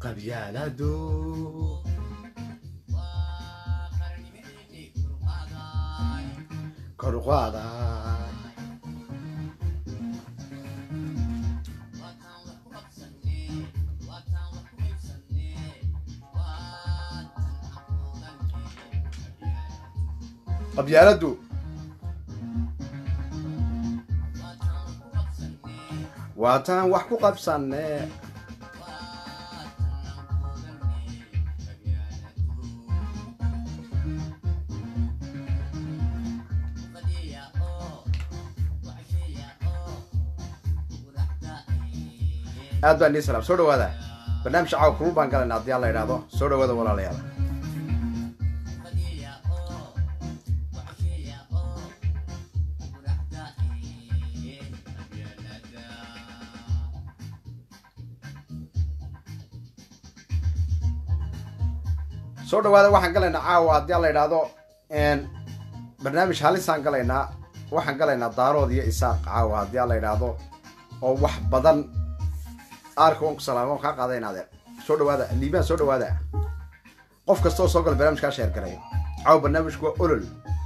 qabyaaladu kor u qaada qabyaaladu waataan wax ku qabsanne aad baan nii salaam soo dhawaada barnaamij caawa kulul baan galayna haddii alla idhaahdo soo dhawaada walaalayaal soo dhawaada waxaan galaynaa caawa haddii alla idhaahdo barnaamij halisaan galaynaa waxaan galaynaa daarood iyo isaaq caawa haddii alla idhaahdo oo wax badan aarka waan ku salaama waan kaa qaada in adeer soo dhawaada liibaan soo dhawaada qof kasta oo soo gala barnaamijkaa sheer garay caawa barnaamijku waa olol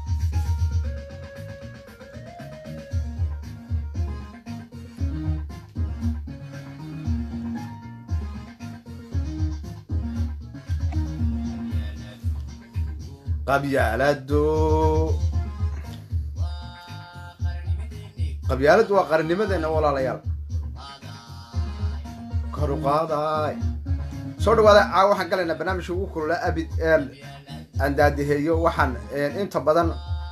qabyaaladu qabyaaladu waa qarannimadeena walaalayaal kor u qaaday soo dhawaada caawa waxaan galaynaa barnaamijka ugu kulula abid eel aan daadiheeyo waxaan inta badan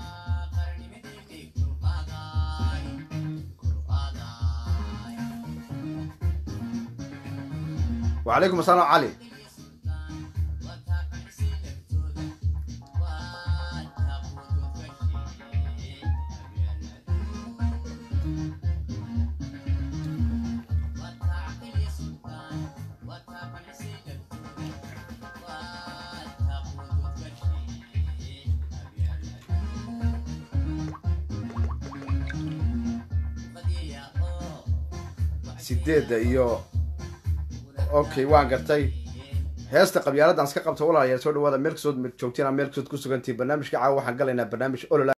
wacalaykum asalaam cali sideedda iyo okay waan gartay heesta qabyaaladdan iska qabta walaalayaal soo dhawaada meel kastood joogtiin meel kastood ku sugantiin barnaamijka caawa waxaan galaynaa barnaamij olola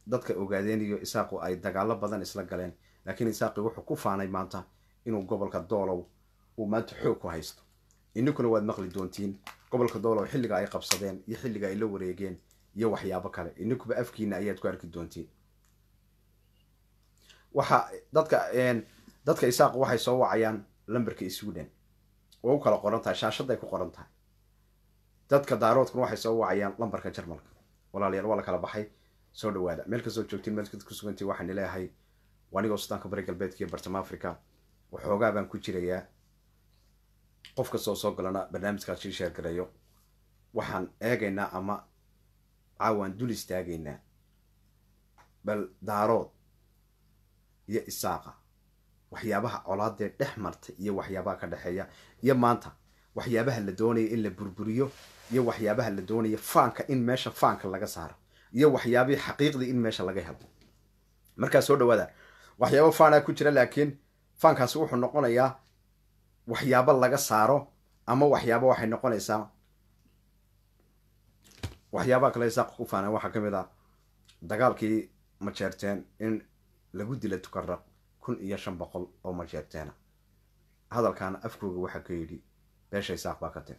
dadka ogaadeen iyo isaaqu ay dagaalo badan isla galeen laakiin isaaqi wuxuu ku faanay maanta inuu gobolka doolow uu maanta xoog ku haysto ininkuna waad maqli doontiin gobolka doolow xilliga ay qabsadeen iyo xilliga ay la wareegeen iyo waxyaabo kale ininkuba afkiina ayaad ku arki doontiin waxa dadka dadka isaaq waxay soo wacayaan lamberka sweden oo u kala qoran tahay shaashaday ku qoran tahay dadka daaroodkuna waxay soo wacayaan lambarka jarmalka walaalayaal waa la kala baxay soo dhawaada meel kastoo joogtiin meel ku sugantii waxaan leeyahay anigoo sudaanka bari galbeedka iyo bartama africa waxoogaa baan ku jirayaa qof kastoo soo galana barnaamijkaas shii sheergareeyo waxaan eegaynaa ama caawaan dul istaagaynaa bal daarood iyo isaaqa waxyaabaha colaadee dhex marta iyo waxyaabaha ka dhexeeya iyo maanta waxyaabaha la doonaya in la burburiyo iyo waxyaabaha la doonaya faanka in meesha faanka laga saaro iyo waxyaabihii xaqiiqdii in meesha laga helo markaa soo dhawaada waxyaabo faanaa ku jira laakiin faankaasi wuxuu noqonayaa waxyaabo laga saaro ama waxyaabo waxay noqonaysaa waxyaabaha kale isaaq ku faanaa waxaa ka mid ah dagaalkii majeerteen in lagu dila tukaraq kun iyo shan boqol oo majeerteena hadalkaana afkooga waxaa ka yidhi beesha isaaq baa ka tiri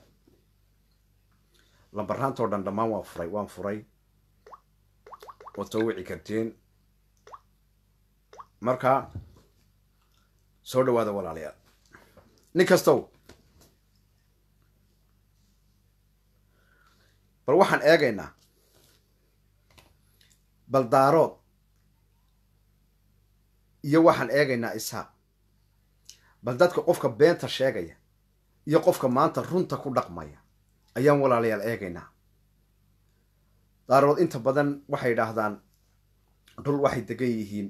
lambaraantoo dhan dhammaan waan furay waan furay waad soo wici kartiin marka soo dhawaada walaalayaal nin kastow bal waxaan eegaynaa bal daarood iyo waxaan eegaynaa isaaq bal dadka qofka beenta sheegaya iyo qofka maanta runta ku dhaqmaya ayaan walaalayaal eegaynaa daarood inta badan waxay idhaahdaan dhul waxay degan yihiin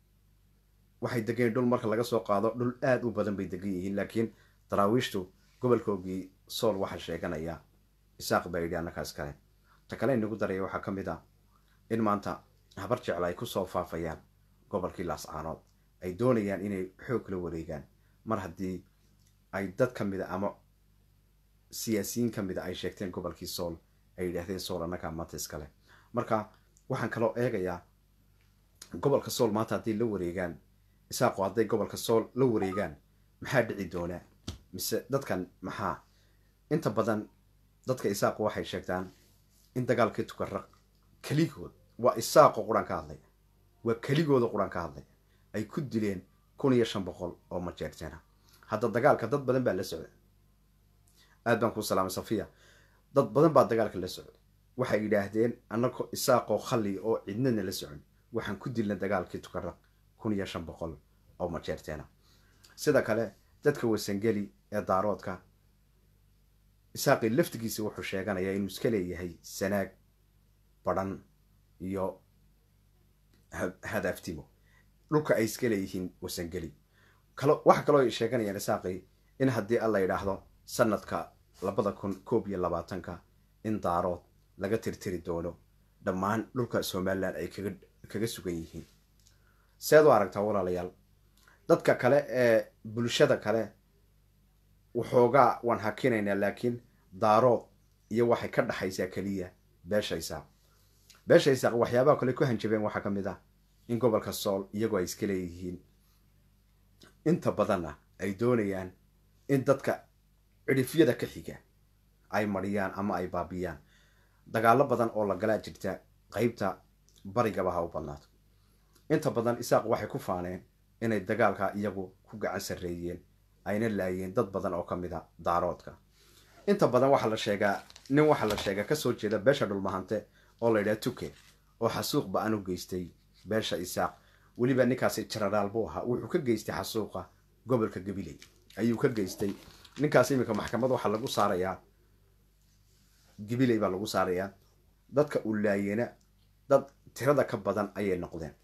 waxay degan yihin dhul marka laga soo qaado dhul aada u badan bay degan yihiin laakiin daraawiishtu gobolkoogii sool waxaa sheeganaya isaaq baa yidhi annakaas kale ta kale inagu daraya waxaa ka mid ah in maanta habar jecla ay kusoo faafayaan gobolkii laascaanood ay doonayaan inay xoog la wareegaan mar haddii ay dad ka mida ama siyaasiyiin ka mida ay sheegteen gobolkii sool ay yidhaahdeen sool annagaa maanta iskale marka waxaan kaloo eegayaa gobolka sool maanta hadday la wareegaan isaaqo hadday gobolka sool la wareegaan maxaa dhici doonaa mise dadkan maxaa inta badan dadka isaaqo waxay sheegtaan in dagaalkii tukaraq keligood waa isaaqo quraan ka hadlaya waa keligooda quraan ka hadlaya ay ku dileen kun iyo shan boqol oo majeerteena hadda dagaalka dad badan baa la socda aad baan kuu salaamay safiya dad badan baa dagaalka la socda waxay yidhaahdeen annagoo isaaqoo khali oo cidnana la socon waxaan ku dilna dagaalkii tukaraq kun iyo shan boqol oo majeerteena sida kale dadka wasangeli ee daaroodka isaaqii laftigiisa wuxuu sheeganayaa inuu iska leeyahay sanaag badhan iyo hadaaftimo dhulka ay iska leeyihiin wasangeli kalo waxa kaloo ay sheeganayaan isaaqii in haddii alla yidhaahdo sanadka labada kun koob iyo labaatanka in daarood laga tirtiri doono dhammaan dhulka somalilan ay kaga kaga sugan yihiin seed u aragtaa walaalayaal dadka kale ee bulshada kale waxoogaa waan hakinaynaa laakiin daarood iyo waxay ka dhaxaysaa keliya beesha isaaq beesha isaaq waxyaabaha kale ku hanjabeen waxaa ka mid ah in gobolka sool iyagoo ay iska leeyihiin inta badanna ay doonayaan in dadka cidhifyada ka xiga ay mariyaan ama ay baabiyaan dagaalo badan oo la galaa jirta qeybta barigaba ha u badnaato inta badan isaaq waxay ku faaneen inay dagaalka iyagu ku gacan sarreeyeen ayna laayeen dad badan oo ka mid a daaroodka inta badan waxaa la sheegaa nin waxaa la sheegaa kasoo jeeda beesha dhulmahante oo la yidhaha tuke oo xasuuq ba-an u geystay beesha isaaq weliba ninkaasi jenaraal buu ahaa wuxuu ka geystay xasuuqa gobolka gabiley ayuu ka geystay ninkaas iminka maxkamad waxaa lagu saarayaa gabiley baa lagu saarayaa dadka uu laayena dad tirada ka badan ayay noqdeen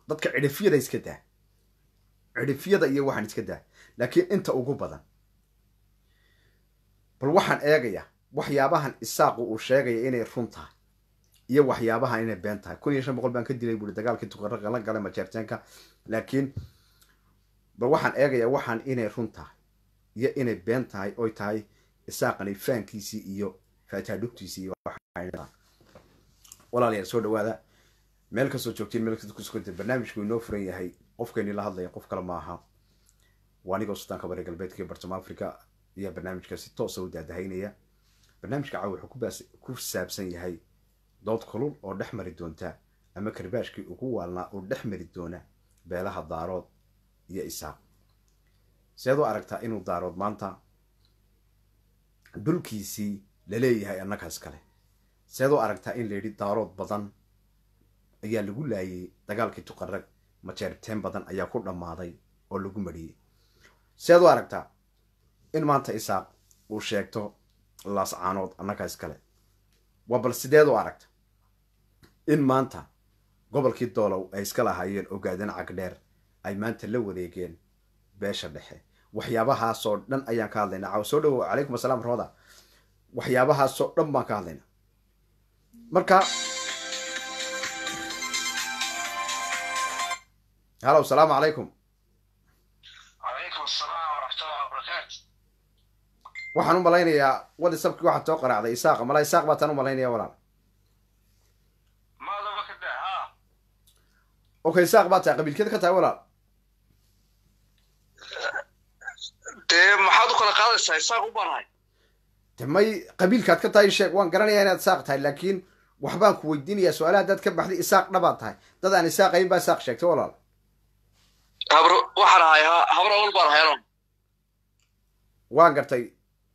dadka cidhifyada iska daa cidhifyada iyo waxaan iska daa laakiin inta ugu badan bal waxaan eegayaa waxyaabahan isaaqu uu sheegaya inay run tahay iyo waxyaabaha inay been tahay kun iyo shan boqol baan ka dilay buuri dagaalkii tuqara la galay majeerteenka laakiin bal waxaan eegayaa waxaan inay run tahay iyo inay been tahay oy tahay isaaqani faankiisii iyo faataadhugtiisii iyo walaalayaal soo dhawaada meel kastoo joogtiin meel kasta kusukanta barnaamijku inoo furan yahay qofkayni la hadlaya qof kale ma aha waa anigoo sultaanka bari galbeedka iyo bartama africa ayaa barnaamijka si toosa u daadahaynaya barnaamijka caawa wuxuu ku saabsan yahay dood kulul oo dhex mari doonta ama karbaashkii ugu waalnaa oo dhex mari doona beelaha daarood iyo isaaq seed u aragtaa inuu daarood maanta dhulkiisii laleeyahay annagaas kale seed u aragtaa in layidhi daarood badan ayaa lagu laayay dagaalkii tuqarag majeerteen badan ayaa ku dhammaaday oo lagu mariyey seed u aragtaa in maanta isaaq uu sheegto laascaanood annagaas kale waa bal sideed u aragta in maanta gobolkii doolow ay iska lahaayeen ogaadan cagdheer ay maanta la wareegeen beesha dhexe waxyaabahaasoo dhan ayaan ka hadlaynaa caawa soo dhawow calaykum asalaam rooda waxyaabahaasoo dhan baan ka hadlaynaa marka halow salaamu calaykum calaykum asalaam waraxmatullahi wabarakaatu waxaan u malaynayaa whatsapkii waxaad soo qaraacday isaaqa mala isaaq baataan u malaynaya walaal maadaba ka daa ha okay isaaq baa tahay qabiilkeed ka tahay walaal dee maxaad u kala qaadaysaa isaaq u banahay de may qabiilkaad ka tahay sheeg waan garanayaa inaad isaaq tahay laakiin waxbaan ku weydiinayaa su-aalaha haddaad ka baxday isaaq dhabaad tahay dad aan isaaqayn baa isaaq sheegtay walaal habro waxaan ahay ha habro awal baan ahay anon waan gartay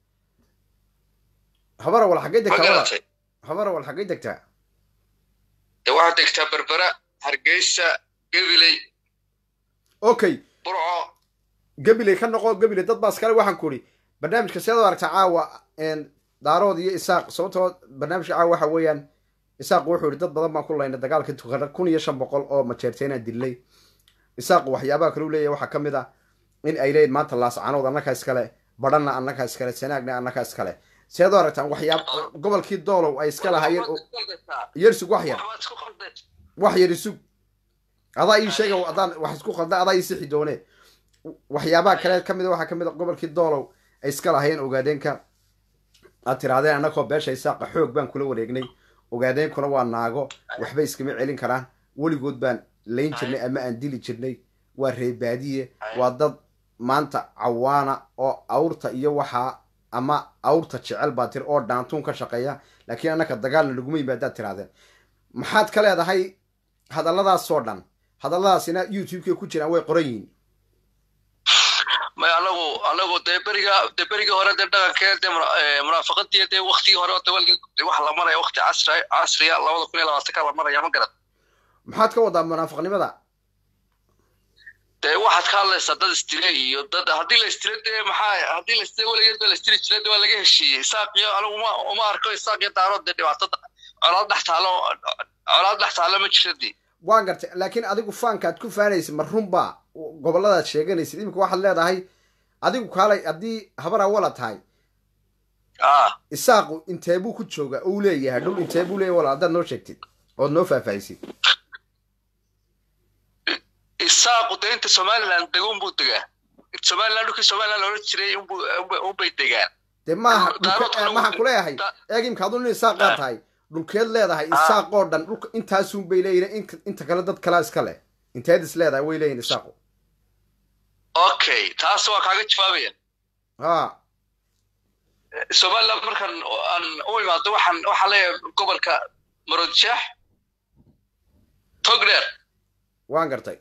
habarawal xaggay ma degtaa walaal garatay habarawal xaggay degtaa dee waxaad degtaa berbera hargeysa gabiley okay burco gabiley ka noqo gabiley dad baas kale waxaan ku idhi barnaamijka seed u aragtaa caawa daarood iyo isaaq sababtoo barnaamijka caawa waxa weeyaan isaaq wuxuu yihi dad badan baan ku laynay dagaalkii tukara kun iyo shan boqol oo majeerteenaan dilay isaaq waxyaabaha kale u leeyahay waxaa ka mid ah in ay leeyihin maanta laascanood annaka iskale badhanna annaka iskale sanaagna annaka iskale seed u aragtaan waxyaab gobolkii doolow ay iska lahaayeen oo yersug wax yar waxbaad isku qaldeen wax yar isug adaa ii sheega adaan wax isku qalda adaa ii sixi doone waxyaabaha kale ka mid a waxaa ka mid a gobolkii doolow ay iska lahaayeen ogaadeenka aad tirahdeen annagoo beesha isaaqa xoog baan kula wareegnay ogaadeenkuna waa naago waxbay iskama celin karaan weligood baan layn jirnay ama aan dili jirnay waa reebaadiye waa dad maanta cawaana oo awrta iyo waxaa ama awrta jecel baa tir oo dhaantuun ka shaqeeya laakiin annaka dagaalna laguma yimaadaad tirahdeen maxaad ka leedahay hadalladaasoo dhan hadalladaasina youtube-ka ku jiraan way qoran yihiin may anagu anagu dee beriga dee berigii hore dee dhaqankee dee muna- eh, munaafaqadii dee waktigii hore de waliga de waxa la maraya wakti casri casriya labada kun iyo labaatanka la maraya ma garat maxaad ka wadaa munaafiqnimada dee waxaad ka hadlaysaa dad istile iyo dad haddii la istile dee maxaa haddii la istile weligeed ba la istili jira de waa laga heshiiyey isaaq iyo anigu uma uma arko isaaq iyo daarood dee dhibaatada colaad dhex taalo colaad dhex taalo ma jira dee waan gartay laakiin adigu faankaad ku faanaysid ma runbaa gobolladaad sheeganaysid iminka waxaad leedahay adigu kaalay haddii habar awala tahay ah isaaqu intee buu ku jooga uu leeyahay dhul intee buu leeyahay walaal haddaad noo sheegtid ood noo faahfaahisid isaaqu dee inta somaliland dego unbuu degaa inta somaliland dhulkii somaliland la odhan jiray unbuu unbay- unbay degaan dee maaha Daarood dhulke- kale maxaan wuu- ku leeyahay da- eeg imka aduu nin isaaqaa Ah. tahay dhulkeed leedahay Ah. isaaqoo dhan dhulka intaasun bay leeyihin in- inta kale dad kalaa iska leh inteed is leedahay way leeyihin isaaqu okay taas waa kaaga jawaabaya ha somaliland markan aan u imaado waxaan waxaan leeyahay gobolka marodjeex togdheer waan gartay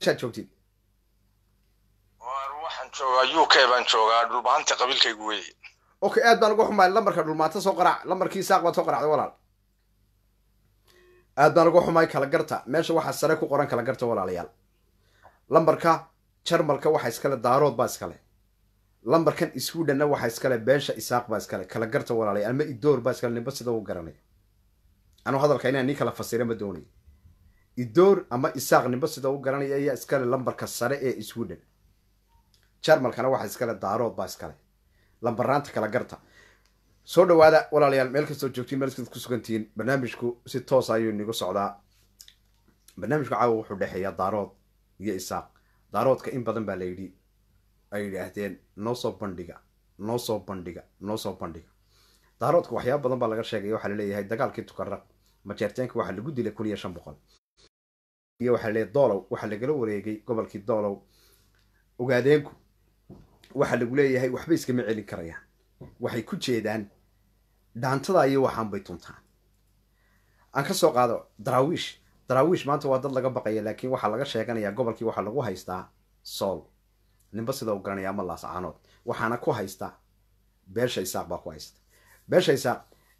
meeshaad joogtid Waar waxaan joogaa u k baan joogaa dhulbahanta qabiilkaygu weeye okay aad baan uga xumaay lambarka dhulmaanta soo qaraac lambarkii isaaq baad soo qaracday walaal aad baan uga xumaay kala garta meesha waxaa sare ku qoran kala garta walaalayaal lambarka jarmalka waxa iskale daarood baa iskale lambarkan swedhenna waxa iskale beesha isaaq baa iskale kala garta walaalayaal ama idoor baa iskale nimba sida u garanaya anuu hadalka inaan nii kala fasira ma doonayo idoor ama isaaq nimba sida u garanaya ayaa iskale lambarka sare ee sweden jarmalkana waxa iskale daarood baa iskale lambaraanta kala garta soo dhawaada walaalayaal meel kastoo joogtiin meel kastaad ku sugantihiin barnaamijku si toosa ayuu inigu socdaa barnaamijku caawa wuxuu dhexeeyaa daarood iyo isaaq daaroodka in badan baa la yidhi ay yidhaahdeen noo soo bandhiga noo soo bandhiga noo soo bandhiga daaroodka waxyaaba badan baa laga sheegaya waxaa laleeyahay dagaalkii tukaraq majeerteenka waxaa lagu dilay kun iyo shan boqol iyo waxaa laleeyahay doolow waxaa lagala wareegay gobolkii doolow ogaadeenku waxaa lagu leeyahay waxba iskama celin karayaan waxay ku jeedaan dhaantada iyo waxaan bay tuntaan aan ka soo qaado daraawiish daraawiish maanta waa dad laga baqaya laakiin waxaa laga sheeganayaa gobolkii waxaa lagu haystaa sool ninba sida u garanaya ama laascaanood waxaana ku haysta beesha isaaq baa ku haysta beesha isaaq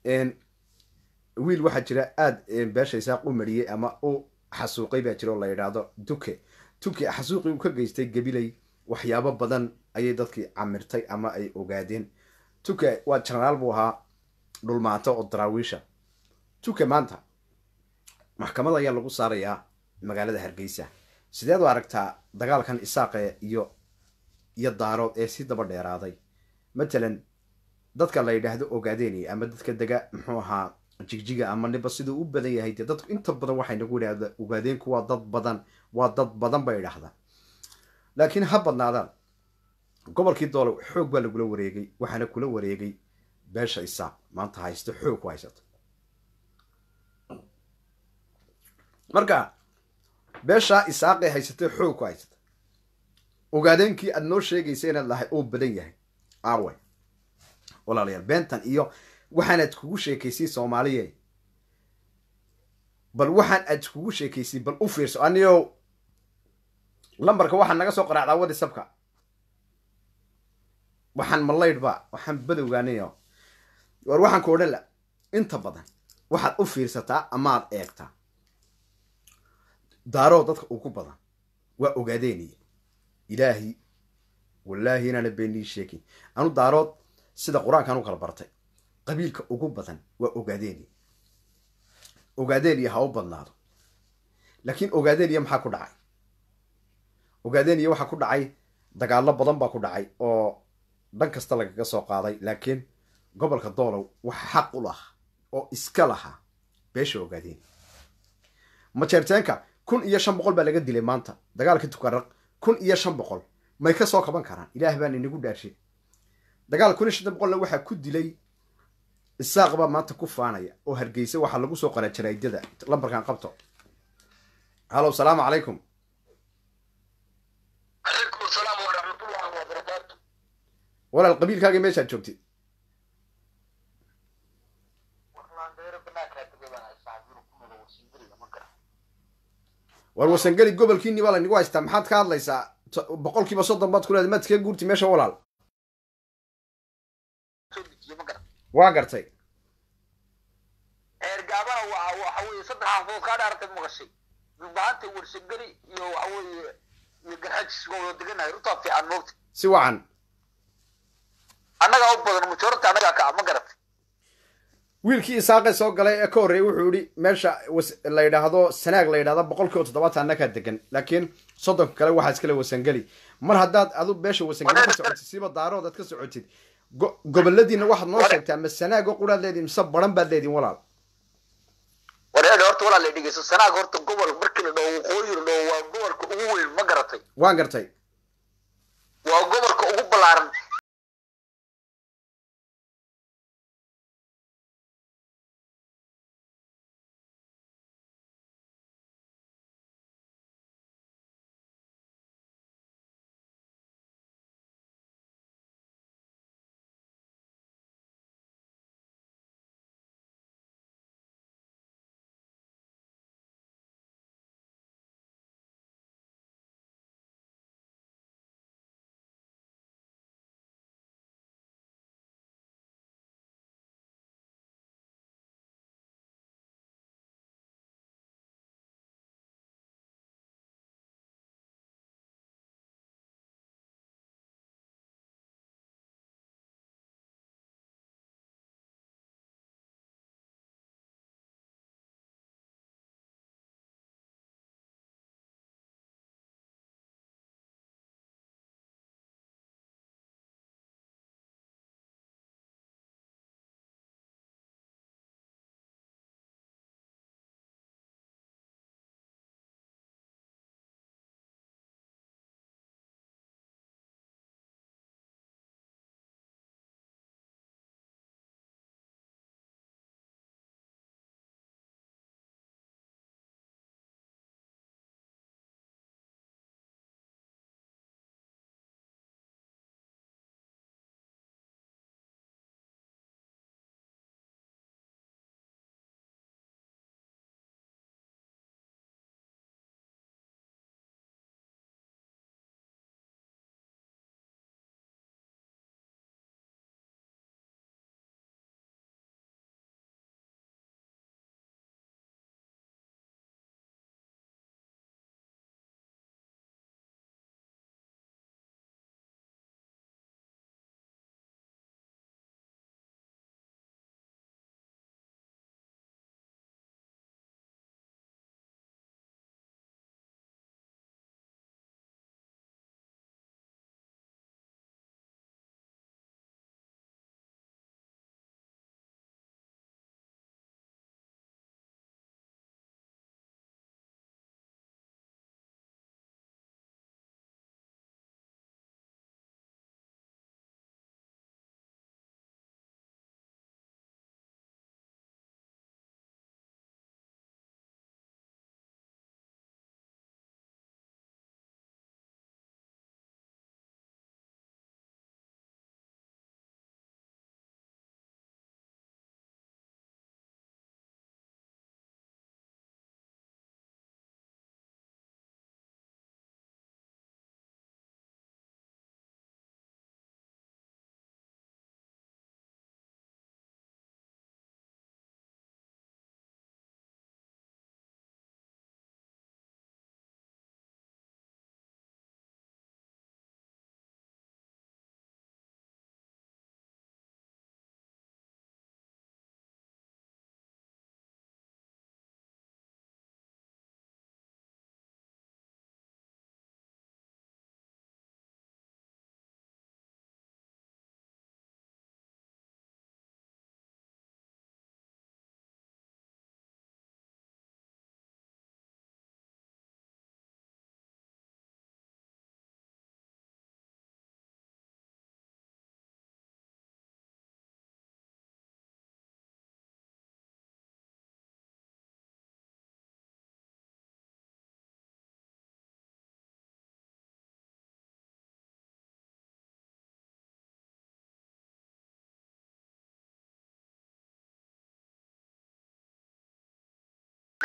wiil waxaa jira aada beesha isaaq u mariyey ama u xasuuqay baa jira oo la yidhaahdo duke duke xasuuqii uu ka geystay gabilay waxyaabo badan ayay dadkii camirtay ama ay ogaadeen tuke waa jenaraal buu ahaa dhulmaato oo daraawiisha tuke maanta maxkamad ayaa lagu saarayaa magaalada hargeysa sideed u aragtaa dagaalkan isaaqe iyo iyo daarood ee si daba dheeraaday matalan dadka la yidhaahdo ogaadeenaya ama dadka dega muxuu ahaa jigjiga ama niba siduu u badan yahay dee dadku inta badan waxay nagu idhahda ogaadeenku waa dad badan waa dad badan bay idhahdaa laakiin ha badnaadaan gobolkii doolow xoog baa lagula wareegay waxaana kula wareegay beesha isaaq maanta haysto xoog ku haysato marka beeshaa isaaqee haysatay xoog ku haysata ogaadeenkii aada noo sheegaysa inaad lahay oo badan yahay aawe walaalayaal beentan iyo waxaanaad kugu sheekaysay soomaaliye bal waxaan aad kugu sheekaysay bal u fiirso aniyo lambarka waxaa naga soo qaraacdaa whatsapka waxaan malaydhba waxaan badowgaanayo war waxaan ku odhan la inta badan waxaad u fiirsataa amaad eegtaa daaroo dadka ugu badan waa ogaadeenaya ilaahi wallaahi inaana beenii sheegin anu daarood sida qur-aankan u kala bartay qabiilka ugu badan waa ogaadeenaya ogaadeenaya ha u badnaado laakiin ogaadeenaya maxaa ku dhacay ogaadeenaya waxaa ku dhacay dagaallo badan baa ku dhacay oo dhan kasta lagaga soo qaaday laakiin gobolka doolow waxa xaq u lahaa oo iska lahaa beesha ogaadeen majeerteenka kun iyo shan boqol baa laga dilay maanta dagaalka tukaraq kun iyo shan boqol may ka soo kaban karaan ilaah baan inagu dhaarshay dagaal kun iyo shan boqolna waxaa ku dilay isaaq baa maanta ku faanaya oo hargeysa waxaa lagu soo qoraa jaraydada lambarkan qabto hallow salaamu calaykum calaykum asalaam waraxmatullahi wabarakaatu walaal qabiilkaagii meeshaad joogtid war wasangeli gobolkiini baa laynagu haystaa maxaad ka hadlaysaa boqol kiiba soddon baad ku leeday maad iskaga guurti meesha walaal waa gartay eergaabana waa waxa weeye saddex xaafood kaa dhaartay maqashay dhulbahanta warsangeli iyo waxa weeye iyo garxajis waa wada deganahay runtaa fiican moogta si wacan annagaa u badan majority annagaa ka ah ma garatay wiilkii isaaqe soo galay ee ka horreeyay wuxuu yihi meesha la yidhaahdo sanaag la yidhahdo boqol kiiba toddobaatan annagaa degan laakiin soddonka kale waxaa iskale wasangeli mar haddaad adu beesha wasangeli ka socotid siba daarood aad ka socotid goboladiina waxaad noo sheegtaa ma sanaago quraad leedihin mise baran baad leedihin walaal wareer horta walaa la dhegeyso sanaag horta gobol markii la dhaho waqooyi la dhaho waa gobolka ugu weyn ma garatay waan gartay waa gobolka ugu ballaaran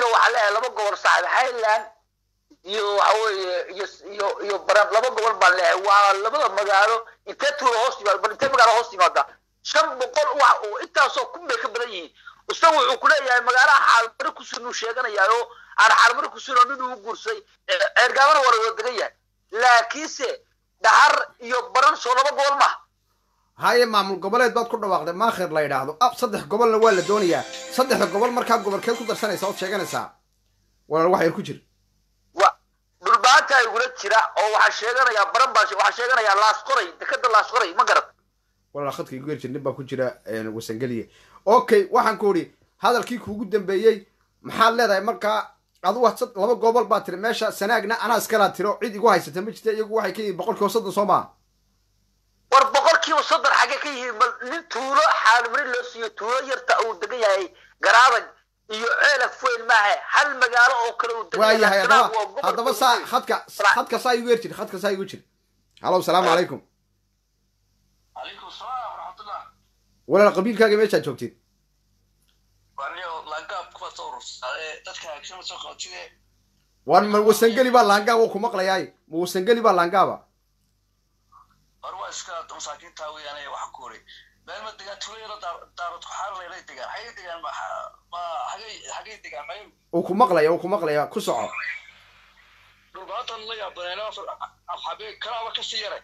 waxaa leeyahay laba gobol saaxiib highland iyo waxa weeye iyo iyo iyo baran laba gobol baan leeyahay waa labada magaalo intee tuulo hoos yimaada bal intee magaalo hoos yimaada shan boqol wax oo intaasoo kun bay ka badan yihiin isaga wuxuu ku leeyahay magaalaha xaalmari kusun uu sheeganayaa oo aan xaalmari kusun oo nin uu guursay ceergaabana waa la wada degan yahay laakiinse dhahar iyo baran soo laba gobol maaha haye maamul goboleed baad ku dhawaaqday maakhir la yidhaahdo ab saddex gobolna waa la doonayaa saddexda gobol markaa gobolkeed ku darsanaysa ood sheeganaysaa walaal wax yar ku jir wa dhulbaanta igula jira oo waxaa sheeganayaa baran baa waxaa sheeganayaa laasqoray dekada laasqoray ma garad walaal khadka igu yerjir nin baa ku jira wasangeliye okay waxaan ku idhi hadalkii kuugu dambeeyey maxaad leedahay markaa adugu sad- laba gobol baa tiri meesha sanaagna anaa iskalaa tiro cid igu haysata ma jirta iyagu waxay ka yihiin boqolkiiba soddon soo maa war boqolkiiba soddon xagee ka yihiin bal nin tuulo xaalmari loo siiyo tuulo yarta uu degan yahay garaadag iyo ceelaf weyn maaha hal magaalo oo kale uu degan waayahay Sanaag haddaba waa gobol haddaba weyn. saa khadka khadka saa igu yerjir khadka saa igu jir halow salaamu calaykum calaykum salaam waraxmatullah walaal qabiilkaaga meeshaad joogtid waniyo langaab kuwa soo urursaday dadka haagsama soo qabatide waan ma wasangeli baa laangaab oo ku maqlayaay ma wasangeli baa laangaaba hor waa iska masaakiinta weeyaane waxa ku hori meel ma degaan tuulayaro daarad ku xaarlayna degaan xagay degaan ma ma xagay xagay degaan may uu ku maqlaya uu ku maqlaya ku soco dhulbaatan la yaabanayna xabee kalaaba kasii yaray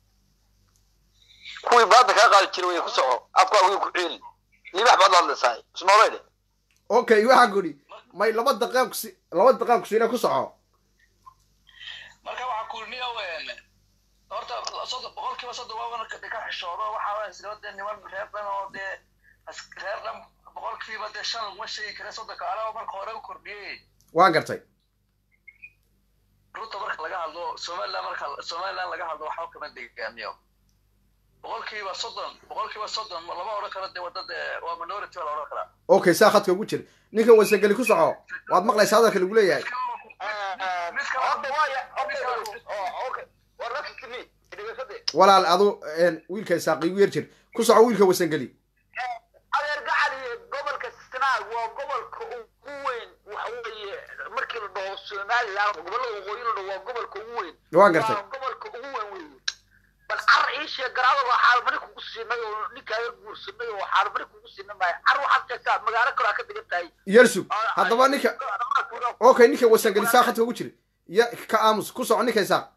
kuwii baadda kaa qaadi jiray way ku soco afkaa wiil ku ceeli libax baad la hadlaysaa isnooleyde okay waxaan ku idhi may laba daqiiq kusi laba daqiiq kusiina ku soco marka waxaa ku niya weene horta soddon boqolkiiba soddon waabana ka ka xishoodo waxaa waa isla dee niman reer dhan oo dee as- reer dhan boqolkiiba dee shan laguma sheegi kara soddonka alaba marka hore u kordhiyey waan gartay runta marka laga hadlo somaliland marka somaliland laga hadlo waxba kama degaamiyo boqolkiiba soddon boqolkiiba soddon lama odhan karo dee wadda dee waa minority baa la odhan karaa okay saa khadka ugu jir ninkan wasangeli ku soco waad maqlaysaa hadalka lagu leeyahay horta waaya okay war rasmi dhegeysade walaal adu wiilka isaaq igu yar jir ku soco wiilka wasangeli adeer gacali gobolka sanaag waa gobolka ugu weyn waxa weeye markii la dhaho somaliland gobolada waqooyi la dhaho waa gobolka ugu weyn waan gartay waa gobolka ugu weyn weeye bal car ii sheeg garaada waa xaalmari kugu siinay oo ninkaaga guursanay oo xaalmari kugu siinay maayo car waxaad sheegtaa magaalo kale aa ka degan tahay yersug haddaba ninka okay ninka wasangeli saa khadka ugu jir ya ka aamus ku soco ninka isaaq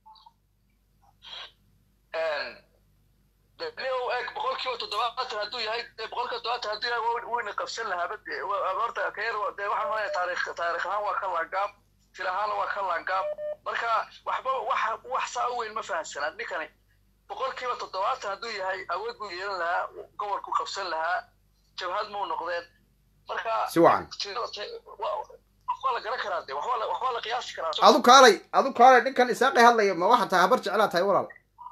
leo eeg boqolkiiba toddobaatan hadduu yahay dee boqolkiiba toddobaatan hadduu yahay wa- wayna qabsan lahaaba dee wa- horta ka yar dee waxaan malaya taarikh taarikh ahaan waa ka laangaab fil ahaana waa ka laangaab marka waxba wax wax saa u weyn ma fahamsanaa ninkani boqolkiiba toddobaatan hadduu yahay awood buu yeelan lahaa gobolku qabsan lahaa jabhad mau noqdeen marka Si wacan. waxbaa la garan karaa de waxbaa la waxbaa la qiyaasi karaa adu kaalay adu kaalay ninkan isaaqay hadlaya ma waxaa tahay habar jeclaa tahay walaal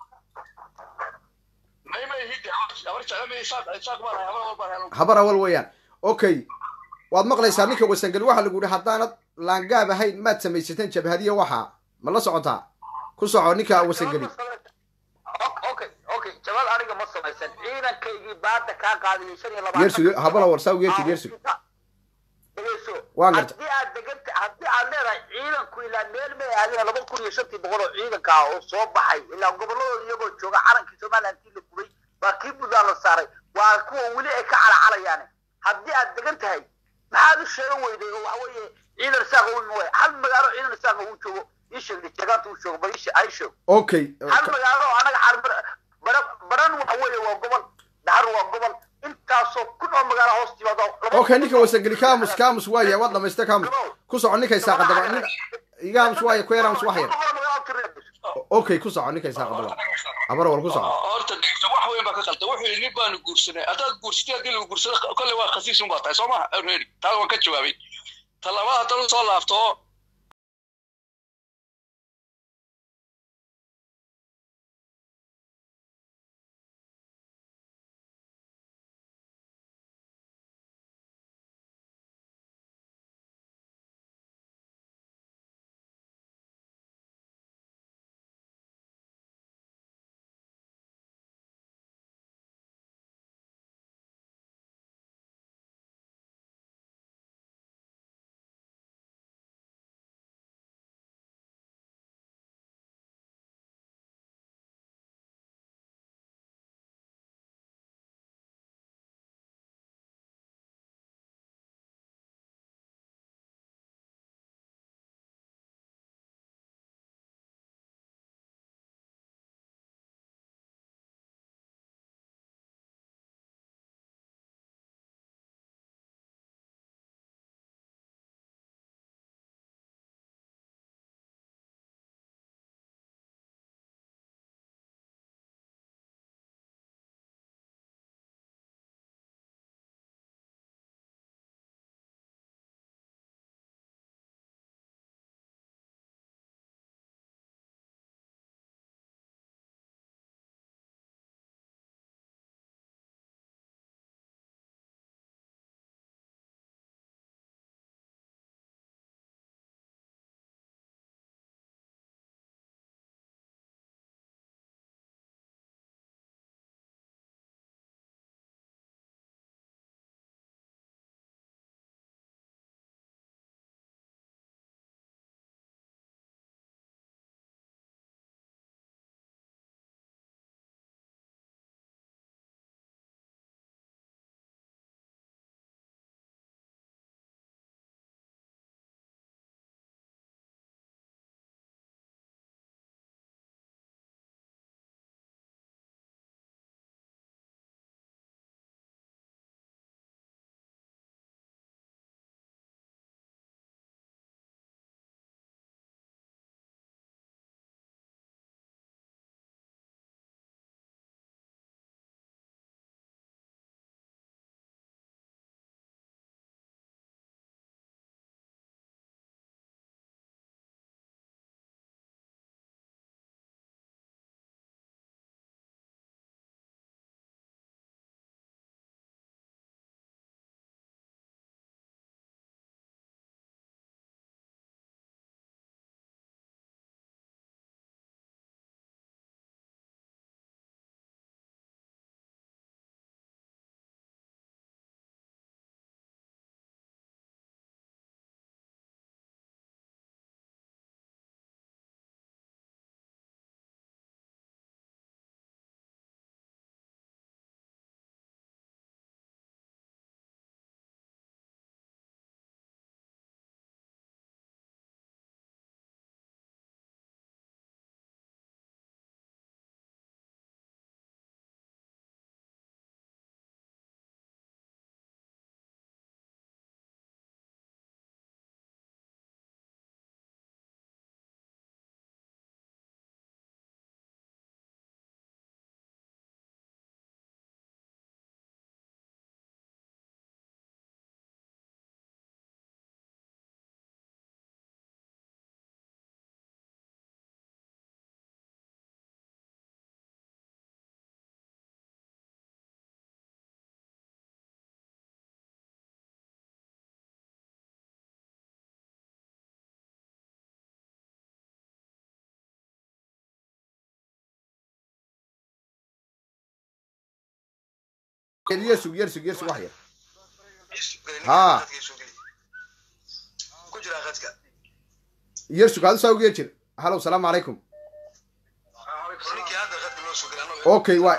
may may hidde habar jecla may isaaq isaaq baan hay habar walbaan hay habar awal weeyaan okay waad maqlaysaa ninka wasangeli waxaa lagu yihi haddaanad laangaab ahayn maad samaysateen jabhadiya waxaa ma la socotaa ku soco ninka wasangeli okay okay jawaab aniga ma samaysan ciidankaygii baada kaa qaadiyay shan iyo labaatan yersug habala war saa yersug yersug dhegeyso Waan gartay. haddii aad deganta haddii aad leedahay ciidanku ilaa meel may aadina laba kun iyo shantii boqol oo ciidanka ah oo soo baxay ilaa goboladooda iyagoo jooga calankii somaliland intii la gubay waa kii buntland la saaray waa kuwa weli ay ka calacalayaane haddii aad degan tahay maxaad u sheegan weyday oo waxa weeye ciidan saaqa u mooye hal magaalo ciidan saaqa uu joogo ii sheegday jeegaanta uu joogo bal ii sheeg- ay sheeg okay hal magaalo oo anaga xal baran baran waxa weeye waa gobol dhahar waa gobol intaasoo kun oo magaalo hoos timaado okay ninka wasangeli kaamus kaamus waaya waad dhamaystay kaamus ku soco ninka isaaq haddaba nin iga aamus waaya ku yar aamus wax yar okay ku soco ninka isaaq haddaba habar awal ku soco horta dhigta wax weyn baa ka qalda wuxuu yidhi nin baanu guursanay haddaad guursatay haddii lagu guursado kolley waa khasiis un baa tahay soo maha already taa waan ka jawaabay ta labaad haddana soo laabto yersug yersug yersug wax yar haa ku jira qadka yersug aad usaa ugu yeer jir halow salaamu calaykum ninkii hadda qadka loo soo galay Okay, waay.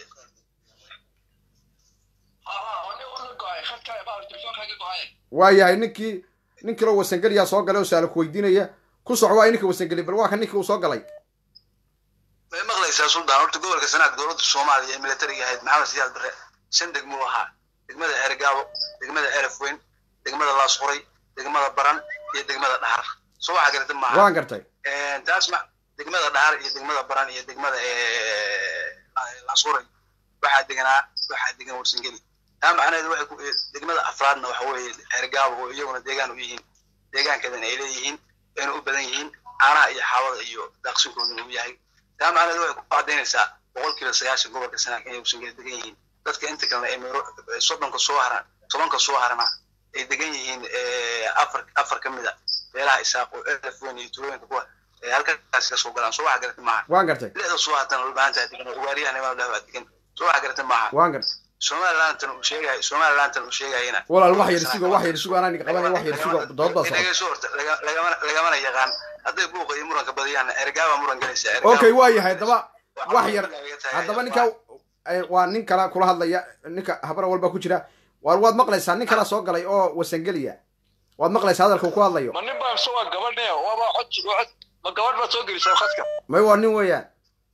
waayahay ninkii nin kaloo wasangeliyaa soo galay oo su-aal ku weydiinaya ku soco waa ninka wasangeli bal waa kan ninkii uu soo galay may maqlaysaa suldaan horta gobolka sanaag dowladda soomaaliya ee militariga ahayd maxamed siyaad bare shan degmuu ahaa degmada ceergaabo degmada ceraf weyn degmada laasquray degmada baran iyo degmada dhahar soo waxaa garata maaha waan gartay taas ma degmada dhahar iyo degmada baran iyo degmada laasquray waxaa deganaa waxaa degan warsangeli taa macnaheedu waxay ku degmada afraadna waxa weeye ceergaabo oo iyaguna deegaan u yihiin deegaankeedana ay leeyihiin ayna u badan yihiin caanaha iyo xaawada iyo daaqsinkooduna uu yahay taa macnaheedu waxay ku cadaynaysaa boqolkiiba sagaashan gobolka sanaag inay warsangeli degan yihiin dadka inta kalena ay meero soddonka soo haran tobanka soo harana ay degan yihiin afar afar ka mid a meelaha isaaqo elf weyn iyo tulooyinka kuwa ee halkaas ka soo galaan soo waxa garata maaha waan gartay lixda soo hatana dhulbahantaa degan oo ugaaryahan imaam dhahbaa degan soo waxa garata maaha waan gartay somalilantan uu sheegay somalilantan uu sheegayana walaal wax yar sugo wax yar sugo anaa ninka qabanaya wax yar sugo dood baa socota dhegeyso horta laga- lagama- lagamana yaqaan hadday buuqa iyo muranka badiyaan ergaaba muran galaysa okay waa yahay haddaba wax yar haddaba ninka eh, waa nin kala kula hadlaya ninka habra walba ku jira waar waad maqlaysaa nin kala soo galay oo wasangeliya waad maqlaysaa hadalka uu ku hadlayo ma nin baa mise waa gabadhe waaba cod cod ma gabadh baad soo gelisay khadka may waa nin weeyaan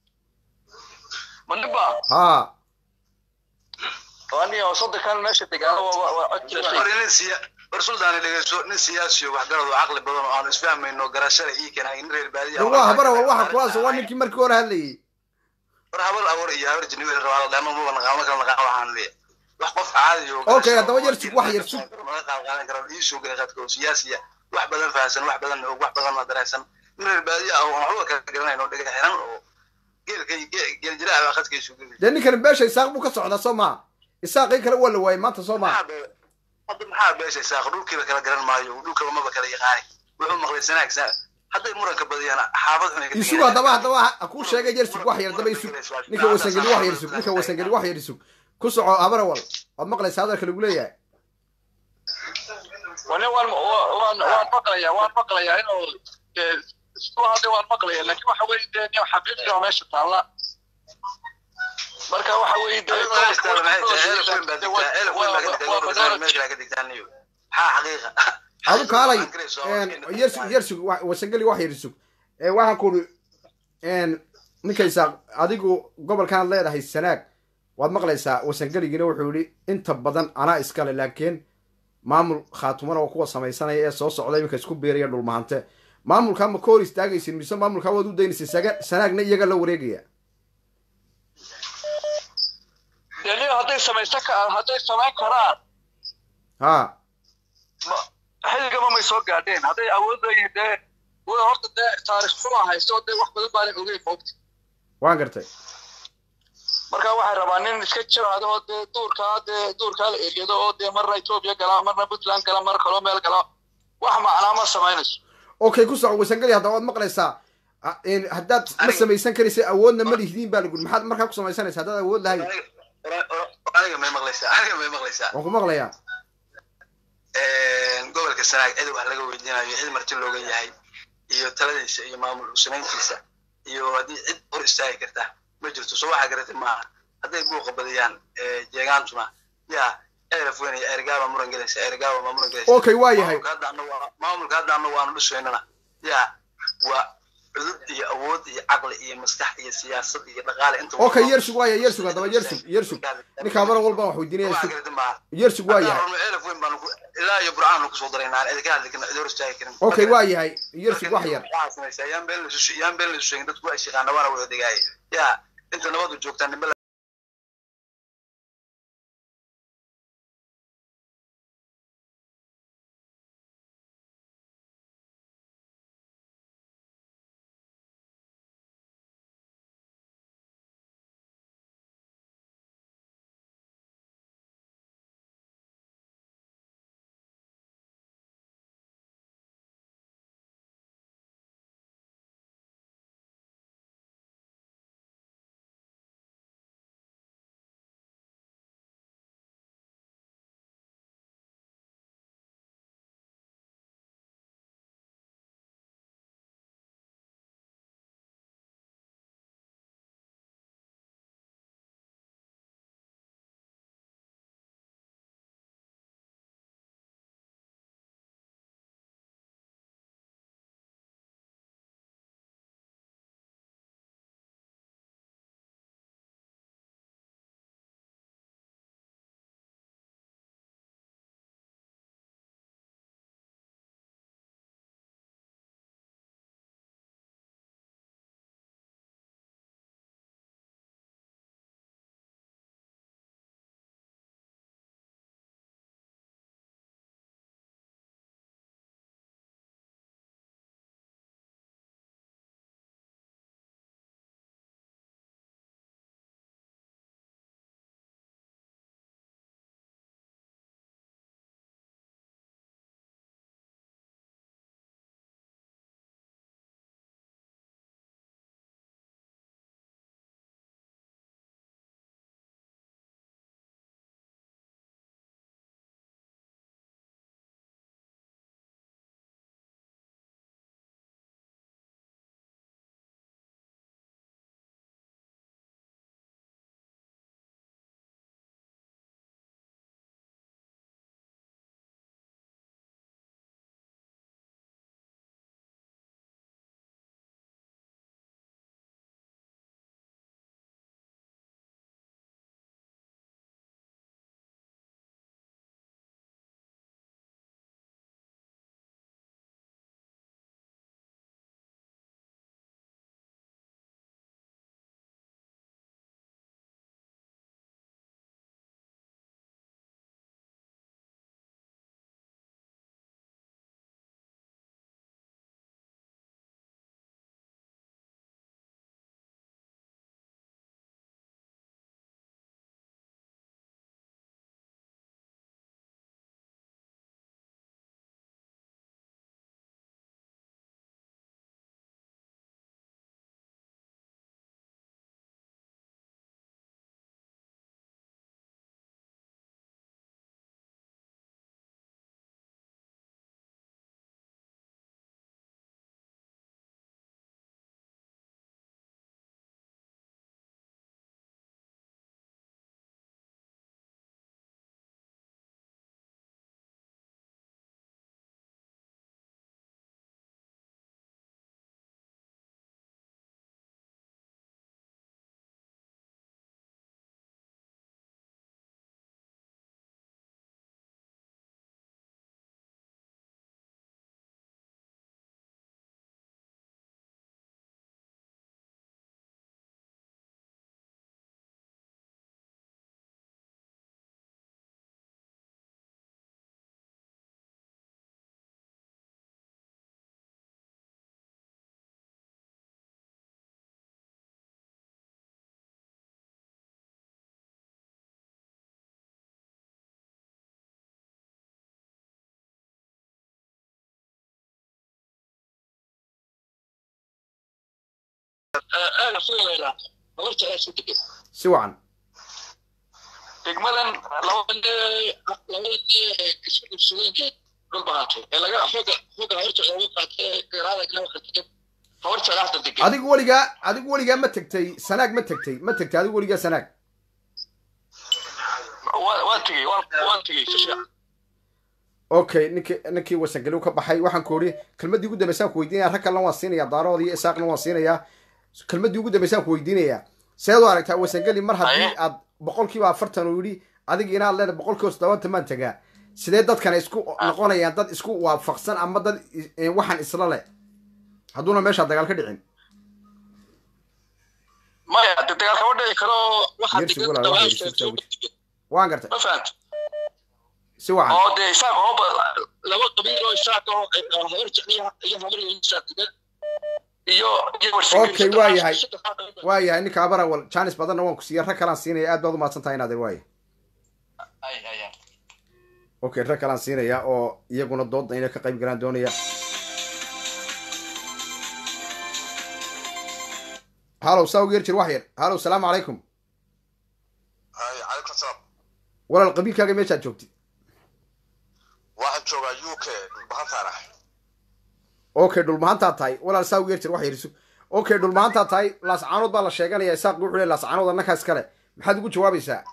ma nin baa haa waa nin oo soddonkan meesha degaana waa waa cod jilashay hore nin siya war suldaani dhegeyso nin siyaasiyo waxgarad oo caqli badan oo aanu isfahmayno garashada ii keenay in reer baadiya waa habara wal waxa kulaas waa ninkii markii hore hadlayay war habal abuur iyo habar jini wixii rabaa dhama muba naqaano kala naqaan waxaan leeyahay wax qof caadi oo Okay, haddaba yar sug, wax yar sug. laga qaad qaadan karo ii soo galay qadka oo siyaasiya wax badan fahansan wax badan og wax badan la dareensan in reer baadiya ah oo aan waxba kala garanayno dhega xiran oo geelka geel jiraa baa qadka isu gelay dee ninkani beesha isaaq buu ka socdaa soo maa isaaqii kale waa la waayay maanta soo maa maxaa be- hadda maxaa beesha saaq dhulkiiba kala garan maayo dhulkaba maba kala yaqaani wuxuu maqlay sanaag sa hadday muranka badiyaan xaafad xun ay ka isug haddaba haddaba ha kuu sheegay yersug wax yar haddaba isug ninka wasangeli wax yar isug ninka wasangeli wax yar isug ku soco habara wal waad maqlaysaa hadalka lagu leeyahay wane waan waan waan maqlayaa waan maqlayaa inuu eh, isku hadda waan maqlayaa laakiin waxa weeye dee nin xaqiiqi oo meesha taalla marka waxa weeye dee adu kaalay yersug yersug wa- wasangeli wax yar isug ee waxaan ku uri ninka isaaq adigu gobolkan leedahay sanaag waad maqlaysaa wasangeligina wuxuu yihi inta badan anaa iskale laakiin maamul khaatumana oo kuwa samaysanaya ee soo socda iminka isku biiraya dhulmahante maamulkaa ma ka hor istaagaysin mise maamulkaa waad u daynaysin saga sanaagna iyaga la wareegaya dee nin hadday samaysan ka hadday samayn karaan ha ma- xilligaba may soo gaadheen hadday awoodayeen dee way horta dee taarikh xuma haysto dee wax badan baanan ogeyn moogta waan gartay marka waxay rabaa nin iska jiraado oo dee duurkaa dee duurkaa la eryado oo dee marna etoobiya gala marna puntland gala mar kaloo meel gala wax macnaa ma samaynayso okay ku soco wasangeli haddaba waad maqlaysaa Ha- een, haddaad ma samaysan karaysa awoodna ma lihdiin baa lagu maxaad markaa ku samaysanaysa haddaad awood lahayn aniga may maqlaysaa aniga may maqlaysaa waan ku maqlayaa gobolka sanaag cid wax laga weydiinayo cid marti looga yahay iyo taladiisa iyo maamul samayntiisa iyo haddii cid hor istaagi karta ma jirto soo waxaa garatay maaha hadday buuqa badiyaan jeegaantuna yaa eraf weyn iyo ergaaba muran gelaysa ergaaba ma muran gelaysa okay waa yahay maamulka hadda annagu waa- maamulka hadda annagu aanu dhisaynana yaa waa cudud iyo awood iyo caqli iyo maskax iyo siyaasad iyo dhaqaale inta okay yersug waa yahay yersug haddaba yersug yersug ninka habara walba wax weydiinaya waxaa sug garatay maaha yersug waa yahay elaf weyn baanu ku- ilaa iyo burcaan kusoo daraynaa cid ka hadli karna cid hor istaagi karin okay waa yahay yersug wax yar waxaa samaysaa yaan been laisu yaan been laisu sheegin dadku waa shaqaana waana wada degaaya yaa inta nabadu joogtaan nimbe aaga fulayla habar jeclaa isku degan si wacan degmadan labada labada isku dhibsadeen dhul bahatay ee laga xooga xooga habar jeclaa ugu qaatay garaada ilaa waxa degan habar jeclaa hadda degan adigu weligaa adigu weligaa ma tegtay sanaag ma tegtay ma tegtay adigu weligaa sanaag Waa- waan tegey waan waan tegey si fiican okay ninkii ninkii wasangeli ka baxay waxaan ku idhi kelmaddii ugu dambaysaan ku weydiinaya rag kalena waan siinayaa daarood iyo isaaqna waan siinayaa kelmaddii ugu dambaysaan ku weydiinayaa seed u aragtaa wasangeli mar haddii Aye. aad boqolkiiba afartan uu yidhi adiga inaad leedahay boqolkiiba toddobaatan maan tegaa sidee dadkana isku noqonayaan dad isku waafaqsan ama dad is- eh, waxaan isla leh hadduuna meeshaa dagaal ka dhicin maya de dagaal kama dhici karo waxaa Yersi degan walaal, dagaal waxaa yersi degan jirta waan gartay ma fahanta si wacan oo dee isaaq oo ba- laba qabiil oo isaaq oo oo habar jecel iyo iyo habar iyo isaaq degan iyo iyo warshageyn Okay, waa yahay. waa yahay ninka abarawal janis badanna waan ku siiya rag kalaan siinaya aad baad umahadsan tahay inaadeer waaya okay rag kalaan siinaya oo iyaguna dooda inay ka qayb galaan doonaya halow saa ugu yar jir wax yar halow salaamu calaykum hay calaykum salaam walaal qabiilkaaga meeshaad joogtid waxaan joogaa u k dhulbahantaana okay dhulmahantaad tahay walaal saa ugu yar jir wax yar isu okay dhulmahantaad tahay laascaanood baa la sheeganaya isaaq wuxuu leeyahay laascaanood annaka iskale maxaad ugu jawaabaysaa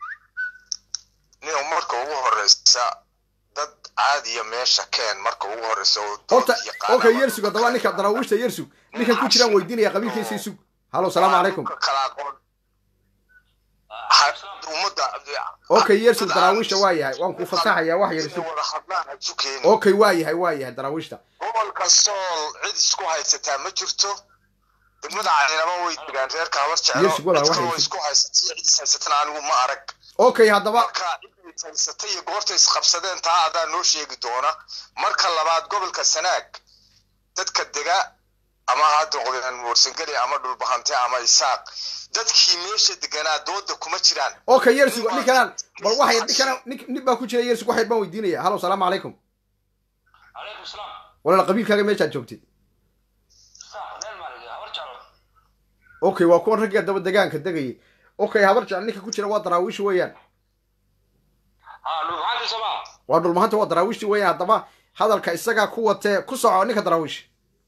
nin marka ugu horeysa dad caadiya meesha keen marka ugu horeysa oo dood horta yaqaana okay marka yersug haddaba ninka daraawiishta yersug ninkan ku jiraan weydiinaya qabiilkiisa isug halow salaamu calaykum Dhulka kala aqoon Ha- ummadda okay yersug daraawiishta waa yahay waan ku fasaxayaa wax yar isug wada hadlaan ha isu keenin okay waa yahay waa yahay daraawiishta gobolka sool cid isku haysataa ma jirto degmada caynaba way degaan reerka habar jeclo Yersug walaal, cid wax kaloo haysid. isku haysatay cid is haysatana anigu ma arag okay haddaba marka ciday haysatay iyo goorta isqabsadeen taa adaa noo sheegi doona marka labaad gobolka sanaag dadka dega ama ha noqdeen warsangeli ama dhulbahante ama isaaq dadkii meesha deganaa dooda kuma jiraan okay yersug ninkanaan bal wax yar ninkanaan nin nin baa ku jira yersug wax yar baan weydiinaya halow salaamu calaykum calaykum salaam walaal qabiilkaaga meeshaad joogtid sax meel maalig habar jeclo okay waa kuwan ragga daba degaanka degayay okay habar jecel ninka ku jira waa daraawiish weeyaan haa dhulbaxaantii somaa waa dhulmahanta waa daraawiishti weeyaan haddaba hadalka isagaa ku watee ku soco ninka daraawiish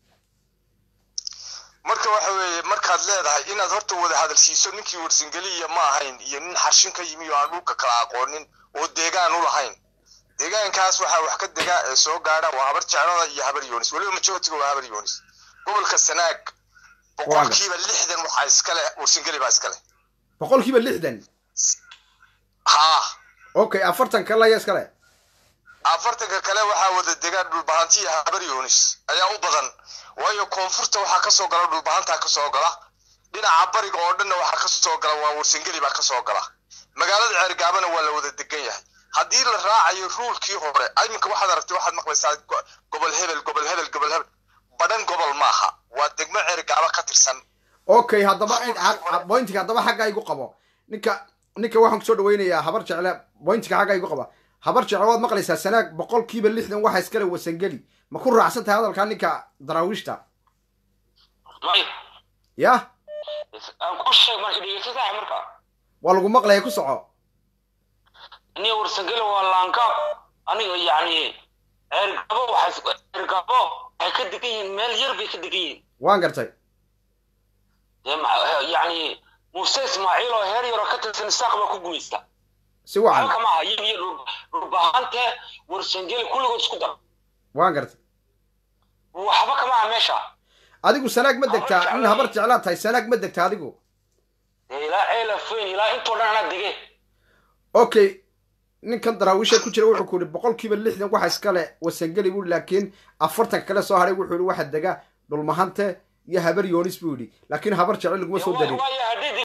marka waxa weeye markaad leedahay inaad horta wada hadalsiiso ninkii warsangeliya ma ahayn iyo nin xarshin ka yimi oo aan dhulka kala aqoonin oo deegaan u lahayn deegaankaas waxaa wax ka dega ee soo gaadha waa habar jeclada iyo habar yoonis weliba majoritiga waa habar yoonis gobolka sanaag boqolkiiba lixdan waxaa iskale warsangeli baa iskale boqolkiiba lixdan haa okay afartan kale ayaa iskale afartanka kale waxaa wada degaan dhulbahanti iyo habar yoonis ayaa u badan waayo koonfurta waxaa kasoo gala dhulbahantaa kasoo gala dhinaca bariga oo dhanna waxaa kasoo gala waa warsangeli baa kasoo gala magaalada ceergaabana waa la wada degan yahay haddii la raacayo ruulkii hore iminka waxaad aragtay waxaad maqlaysaa go- gobol hebel gobol hebel gobol hebel badhan gobol maaha waa degmo ceergaaba ka tirsan okay haddaba bointiga haddaba xagga igu qabo ninka ninka waxaan kusoo dhaweynayaa habar jecle bointiga xagga igu qaba habar jecle waad maqlaysaa sanaag boqolkiiba lixdan waxa iskale wasangeli ma ku raacsan tahay hadalkaa ninka daraawiishta may yah aan ku sheeg marka dhegeysta sax marka waa lagu maqlaya ku soco aniga warsangeli waa laangaab aniga yacni ceergabo waxay ceergabo waxay ka degan yihiin meel yar bay ka degan yihiin waan gartay dee ma- yacni muuse ismaaciil oo heer yaroo ka tirsan isaaq baa ku gumaysta si wacan waxba kama aha iyaga iyo dhul- dhulbahante warsangeli kulligood isku dar waan gartay waxba kama aha meesha adigu sanaag ma degtaa Habar nin jecel. habar jeclaa tahay sanaag ma degta adigu dee ilaa ceelafeyn ilaa intoo dhan anaa dege okay ninkan daraawiisha ku jira wuxuu ku yihi boqolkiiba lixdan waxa iskale wasangeli buu laakiin afartanka kale soo haray wuxuu yihi waxa dega dhulmahante iyo habar yoonis buu yidhi laakiin habar jecel laguma soo darin waayo haddii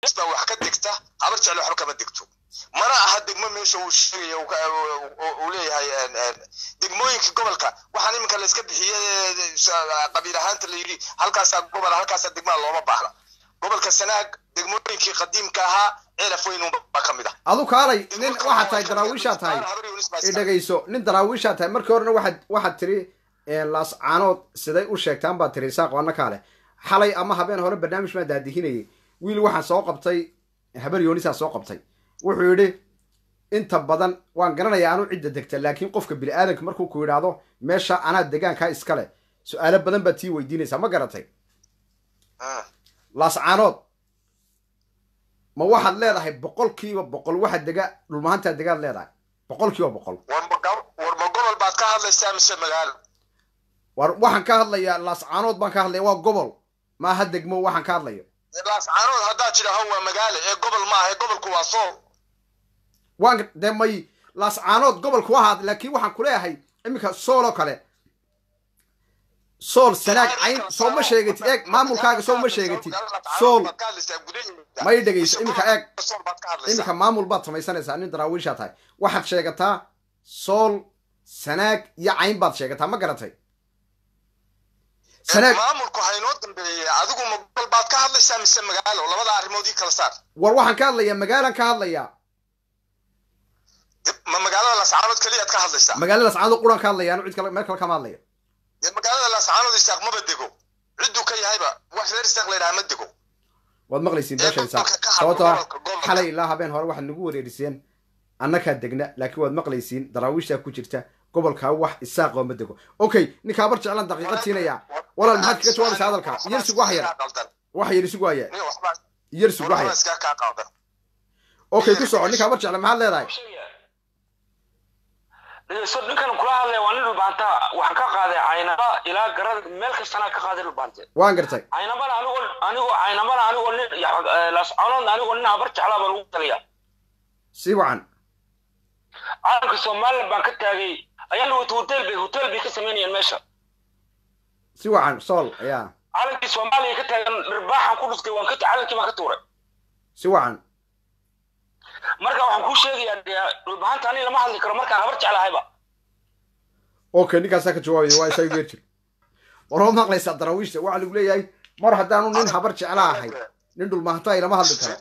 yoonis baa wax ka degta habar jeclo waxba kama degto mana aha degmo meesha uu sheegaya uu ka- uu- uu- uu leeyahay een, een, degmooyinka gobolka waxaan iminka la iska bixiyey qabiil ahaanta la yidhi halkaasaa gobol halkaasaa degmada looma baahna gobolka sanaag degmooyinkii qadiimka ahaa ceelaf weyn baa ka mid ah adu kaalay nin waxaad tahay daraawiishaa tahay Habar Yoonis baa i iska- dhegayso nin daraawiishaa tahay markii horena waxaad waxaad tiri laas caanood siday u sheegtaan baad tiri isaaq waana kaale xalay ama habeen hore barnaamij baan daadihinayay wiil waxaan soo qabtay habar yoonisaa soo qabtay wuxuu yidhi inta badan waan garanayaa anu cidda degta laakiin qofka bini aadanka markuu ku yidhaahdo meesha anaa degaankaa iskale su-aalo badan baad tii weydiinaysaa ma garatay Ah. laas caanood ma waxaad leedahay boqolkiiba boqol waxa dega dhulmahantaa degaad leedahay boqolkiiba boqol war ma gab- war ma gobol baad ka hadlaysaa mise magaalo war waxaan ka hadlayaa laascaanood baan ka hadlaya waa gobol maaha degmo waxaan ka hadlayo laascaanood haddaad tidhaaho waa magaalo ee gobol maaha ee gobolku waa sool waan dee may laascaanood gobolku ahaad laakiin waxaan kuleeyahay iminka sool oo kale sool sanaag cayn soo ma sheegatid eeg maamulkaaga soo ma sheegatid sool ma i dhegayso iminka eeg iminka maamul baad samaysanaysaa nin daraawiishaa tahay waxaad sheegataa sool sanaag iyo cayn baad sheegataa ma garatay sanaag maamulku haynoo dambeeyey adigu ma gobol baad ka hadlaysaa mise magaalo labada arrimood ii kala saar war waxaan ka hadlayaa magaalaan ka hadlayaa Dib- ma magaalada laascaanood keliyaad ka hadlaysaa magaalada laascaanood quran ka hadlaya anu cid kale meel kale kama hadlayo dee magaalada laascaanood isaaq maba dego cidduu ka yahayba wax reer isaaq la yidhaha ma dego waad maqlaysiin Ee, beesha isaaq gobolka ka hadlo, sababtoo ah gobolka, gobolka. xalay ilaa habeen hore waxaad nagu wareeriseen annakaa degna laakiin waad maqlaysiin daraawiishtaa ku jirta gobolkaa wax isaaqoo ma dego okay ninkaa bar jeclaan daqiiqad siinayaa walaal maxaad kaga jawaabaysaa hadalka yersig wax yar wax yar isig waaya yersig wax yar iska kaa qaldan okay ku soco ninkaa bar jecla maxaad leedahay so ninkan kula hadlaya waa nin dhulbaanta waxaan ka qaaday caynaba ilaa garada meel kastana ka qaaday dhulbaante waan gartay caynabana anigoo anigoo caynabana anigoo nin lasconoodna anigoo nin habar jeclaa baan ugu tagaya si wacan caalamka somaliland baan ka taagay ayaan wata hotel bay hotel bay ka samaynayaan meesha si wacan sool ayaa caalankii soomaaliya ka taagan dhirbaaxan ku dhuftay waan ka caalankii baan ka tuuray si wacan marka waxaan kuu sheegayaa dee dhulbahanta aniga lama hadli karo markaan habar jeclahayba okay ninkaasaa ka jawaabaya waa isaa geer jir war waa maqlaysaa daraawiishta waxaa lagu leeyahay mar haddaanu nin habar jecla ahay nin dhulmahanto ay lama hadli karo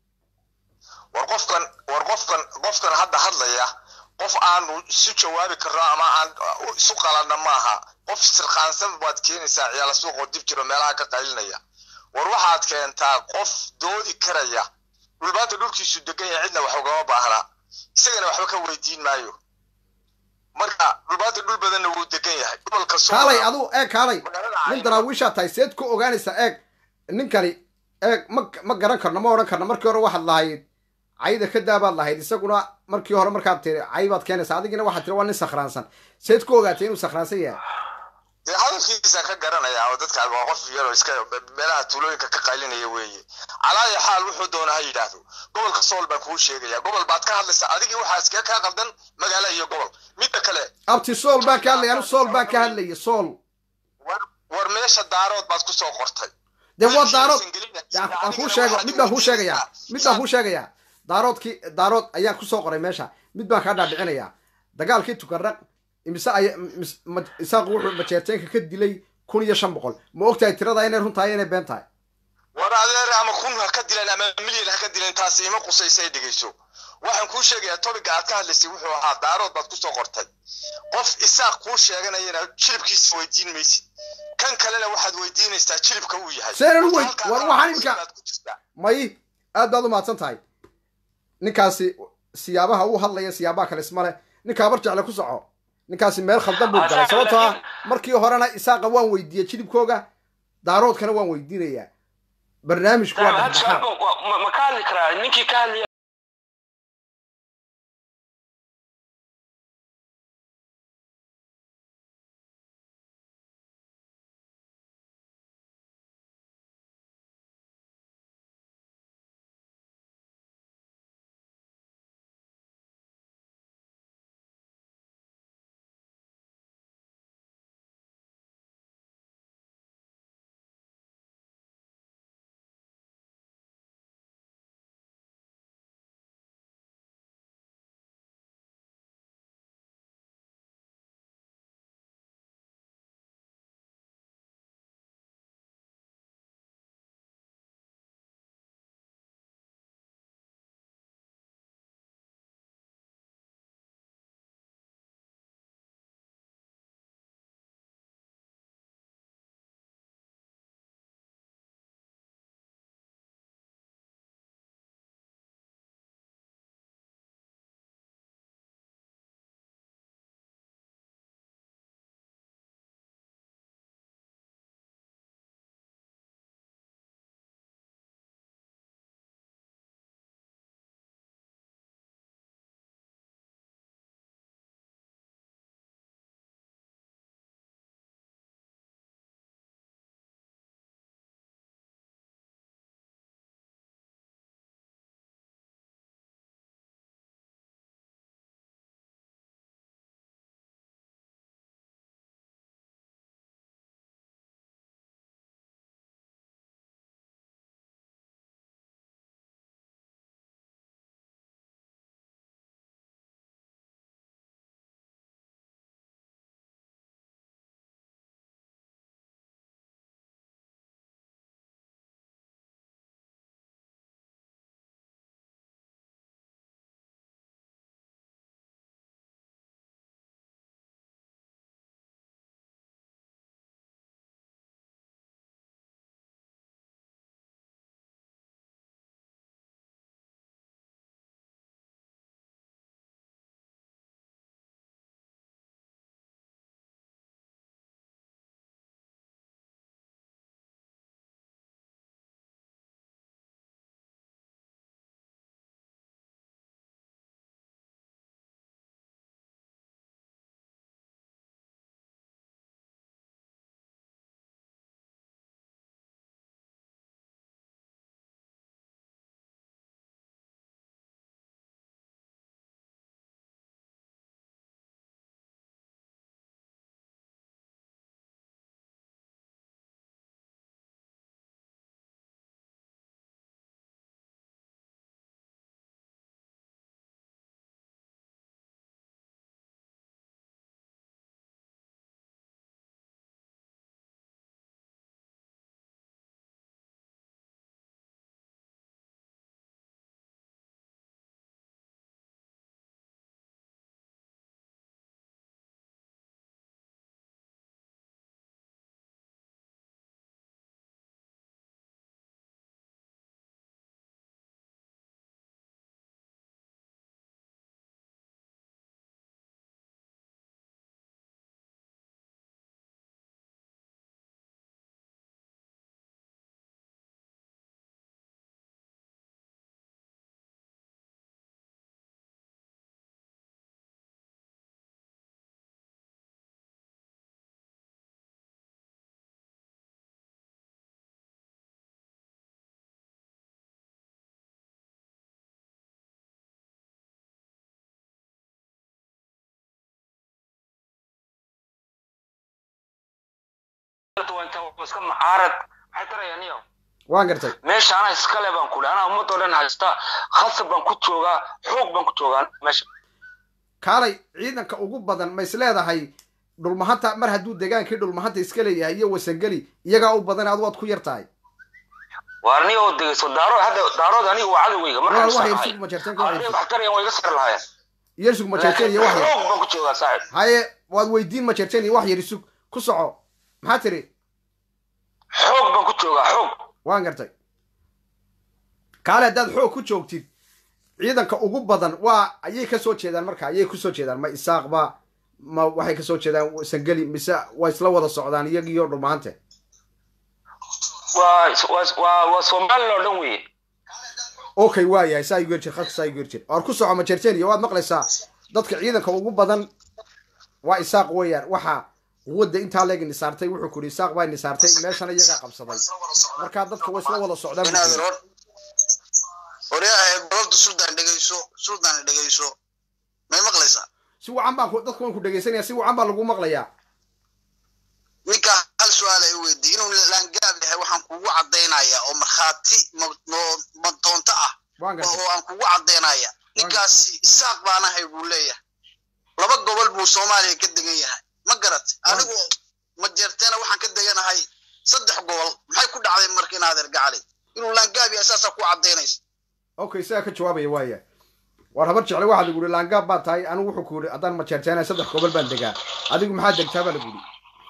war qofkan war qofkan qofkan hadda hadlaya qof aanu isu jawaabi karno ama aan isu qalanna maaha qof sirqaansan baad keenaysaa ciyaala suuqoo dib jiro meelaha ka qaylinaya war waxaad keentaa qof doodi karaya dhulbaanta dhulkiisu degan yahay cidna wax ugama baahna isagana waxba ka weydiin maayo marka dhulbaanta dhul badanna wuu degan yahay gobolka Sool- kaalay adu eeg kaalay magaalada nin Caynaba- daraawiishaa tahay seed ku ogaanaysaa eeg ninkani eeg ma ma garan karno ma odhan karno markii hore waxaad lahayd cayda ka daabaad lahayd isaguna markii hore markaad tiri cay baad keenaysaa adigina waxaad tiri waa nin sakhraansan seed ku ogaatay inuu sakhraansan yahay dee hadalkiisa ka garanaya oo dadka waa qof yaroo iska meelaha tuulooyinka ka qaylinaya weeye calaaya xaal wuxuu doona ha yidhaahdo gobolka sool baan kuu sheegaya gobol baad ka hadlaysaa adigii waxaa iskaga kaa qaldan magaalo iyo gobol midda kale abti sool baan ka hadlaya anu sool baan ka hadlaya sool war war meesha daarood baad kusoo qortay dee waa daarood waan kuu sheego mid baan kuu sheegayaa mid baan kuu sheegayaa daaroodkii daarood ayaa kusoo qoray meesha mid baan kaa dhaadhicinayaa dagaalkii tukaraq imise ay mis- ma- isaaqu wuxuu majeerteenka ka dilay kun iyo shan boqol ma ogtahay tirada inay run tahay inay been tahay war adeer ama kun ha ka dilan ama milyan ha ka dilan taasi ima qusaysay dhegeyso waxaan kuu sheegayaa tobiga aad ka hadlaysay wuxuu ahaa daarood baad kusoo qortay qof isaaq kuu sheeganayana jilibkiisa weydiin maysid kan kalena waxaad weydiinaysaa jilibka uu yahay Seenan Horta wey- halkaa war aad waxaan imika- baad ku jirtaa. may aad baad u mahadsan tahay ninkaasi siyaabaha uu hadlaya siyaabaha kale isma leh ninkaa bar jecle ku soco ninkaasi meel khaldan buu galay sababtoo ah markii horena isaaqa waan weydiiyey jilibkooga daaroodkana waan weydiinayaa barnaamijku waa dhexdhexaad ma ka hadli karaa ninkii ka hadlaya iska mucaarad maxay tarayaan iyo waan gartay meesha anaa iskale baan ku anaa ummadoo dhan haysta khasab baan ku joogaa xoog baan ku joogaa meesha kaalay ciidanka ugu badan ma is leedahay dhulmahanta mar hadduu degaankii dhulmahanta iska leeyahay iyo wasangeli iyagaa u badan adu waad ku yar tahay waar ni oo degeyso daarood hadda daarood aniga waa cadowgeyga markaan wax yar isarnahay sug majeerteen ka hadday wax wax tarayaan way iga sari lahaayeen yar sug majeerteen iyo wax yar xoog baan ku joogaa saaxib haye waad weydiin majeerteen iyo wax yar isug ku soco maxaa tiri xoog baan ku joogaa xoog waan gartay kaale haddaad xoog ku joogtid ciidanka ugu badan waa ayay ka soo jeedaan marka ayay ku soo jeedaan ma isaaqba ma waxay ka soo jeedaan sangeli mise waa isla wada socdaan iyagiyo dhulmahante waa waa waa waa somalilan oo dhan weeye okay waa yahay saa igu yerjir khadka saa igu yerjir or ku soco majeerteen iyo waad maqlaysaa dadka ciidanka ugu badan waa isaaq weeyaan waxa quwadda intaa leeg nisaartay wuxuu ku yidhi isaaq baa nisaartay meeshana iyagaa qabsaday markaa dadka way isla wada socdaan buu inaadan yidhi. hor horyaha gobolta suldaan dhegeyso suldaan dhegeyso may maqlaysaa si wacan baan ku- dadku waan ku dhegaysanaya si wacan baa lagu maqlayaa ninkaa hal su-aal ay weydiiy inuu laangaab yahay waxaan kugu caddaynaya oo markhaati ma- ma- madoonto ah waan gartay oo aan kugu caddaynaya ninkaasi isaaq baan ahay buu leeyahay laba gobol buu soomaaliya ka degan yahay ma garat anigu ma jeerteena waxaan ka deganahay saddex gobol maxay ku dhacday marka in adeer gacali inuu laangaab yahay saasaa ku caddaynaysa okay isagaa ka jawaabaya waaya war habar jecle waxaa lagu yihi laangaab baa tahay anigu wuxuu ku yihi haddaan majeerteena saddex gobol baan degaa adigu maxaa degtaa baa lagu yihi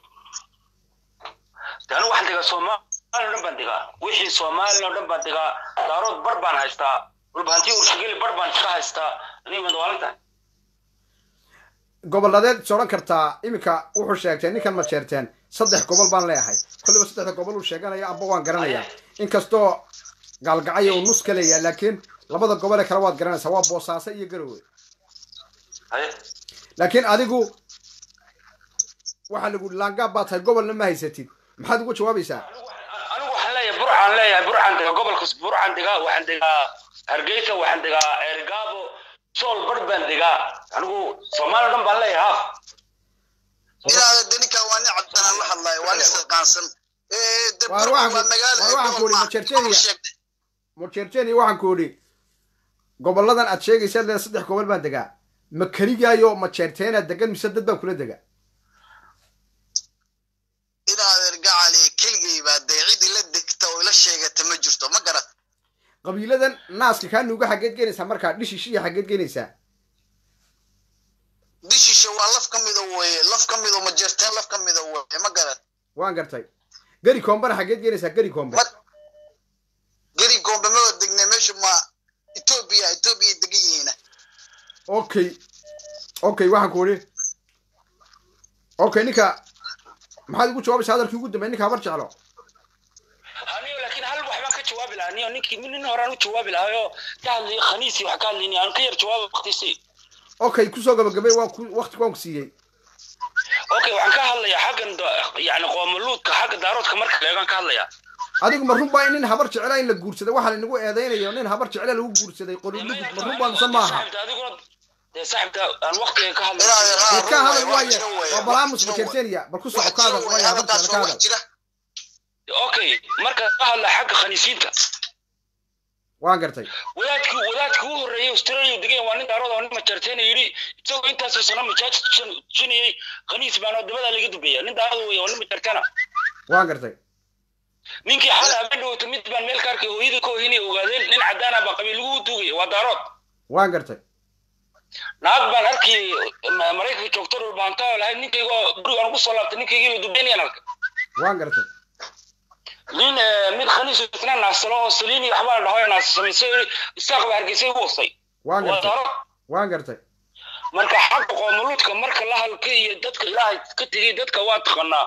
de anigu waxaan degaa soomaaliya oo dhan baan degaa wixii soomaaliya oo dhan baan degaa daarood bar baan haystaa dhulbahantii urshigeli bar baan iska haystaa aniga madawaalintahay goboladeed is odhan kartaa iminka wuxuu sheegtay ninkan majeerteen saddex gobol baan leeyahay kolliba saddexda gobol uu sheeganaya amba waan garanayaa inkastoo gaalgacaya uu nus ka leeyahay laakiin labada gobol ee kale waad garanaysaa waa boosaaso iyo garowe haye laakiin adigu waxaa lagu yihi laangaab baa tahay gobolna ma haysatid maxaad ugu jawaabaysaa anigu waxaan leeyahay burxaan leeyahay burxaan degaa gobolka burxaan degaa waxaan degaa hargeysa waxaan degaa eergaabo sool bar baan degaa anigu soomaaliya oo dhan baan leeyahay haaf inaada de ninkaa waa nin cabdanaan la hadlayo waa nin saqaansan de Waar waa waxaan ku- magaalo waar waxaan ku gobol idhi ma- Majertenia. gobol sheegtay. morjeerteen waxaan ku idhi goboladan aad sheegaysaad leedahay saddex gobol baan degaa ma keligaayo majeerteenaad degan mise dad baan kula degaa inaadeer gacali keligay baa dee cid ila degta oo ila sheegata ma jirto ma garat qabiiladan naaska kaa nuuga xaggeed geenaysaa markaa dhishishiya xaggeed geenaysaa dishisha waa laf ka mida weye laf ka mido majeerteen laf ka mida weye ma garat waan gartay geri koombana xaggeed geenaysaa geri koombe Ma- geri goombe ma wada degnay meesha ma etoobiya etoobiya degan yihiina okay okay waxaan ku idhi okay ninka maxaad ugu jawaabaysaa hadalkii ugu dambeey ninka habar jeclo aniyo laakiin hal wax baan ka jawaabi lahaa aniyo ninkii nin horaan u jawaabi lahaayoo ka hadlayay khaniisi wax ka hadlayni aan ka yar jawaaba waqtiisii okay kusoo gabagabay waan ku waqti waan ku siiyey okay waxaan ka hadlayaa xaggan da- yacni qoomaluudka xagga daaroodka marka leegaan ka hadlayaa adigu ma run baa in nin habar jecla in la guursaday waxaa lanagu eedaynayo nin habar jecla lagu guursaday qolulugud ma run baa mise maaha Saaxiibta, adiguna dee saaxibta aan waqtiga ka inaadeer hadlay haa ka run hadal waye, wax waaye jira weye, waa wax balaamus jira weye. majeerteeniya bal ku soco wax ka jira hadal weye, waaye habar hadalkaas jecla ka waa wax hadal jira okay marka ka hadla xagga khaniisiinta waan gartay wadaadkii wadaadkii u horreeyay australia degan waa nin daarood oo nin majarteena yidhi isagoo intaasoo sano majaaj jinayay khaniis baan oo dabadaa laga dubeeya nin daarood wey oo nin majarteena waan gartay ninkii xal habeen dhawata mid baan meel ka arkay hooyadii ka hoynay ogaadeen nin caddaana baa qabiil lagu duugaya waa daarood waan gartay naag baan arkay ma- maraykanka joogto dhulbaanta oo lahayd ninkaygoo gurigaan ugu soo laabtay ninkaygii la dubeynayaan arkay waan gartay nin eh, mid khaniis isna naasalo oo saliini waxbaa la dhaho naasa samaysay oo yidhi, isaaq baa hargeysay u wasay waan waa gartay daarood waan gartay marka xagga qoomuluudka marka la halka iyo dadka ilaahay ka tegay dadka waa taqanaa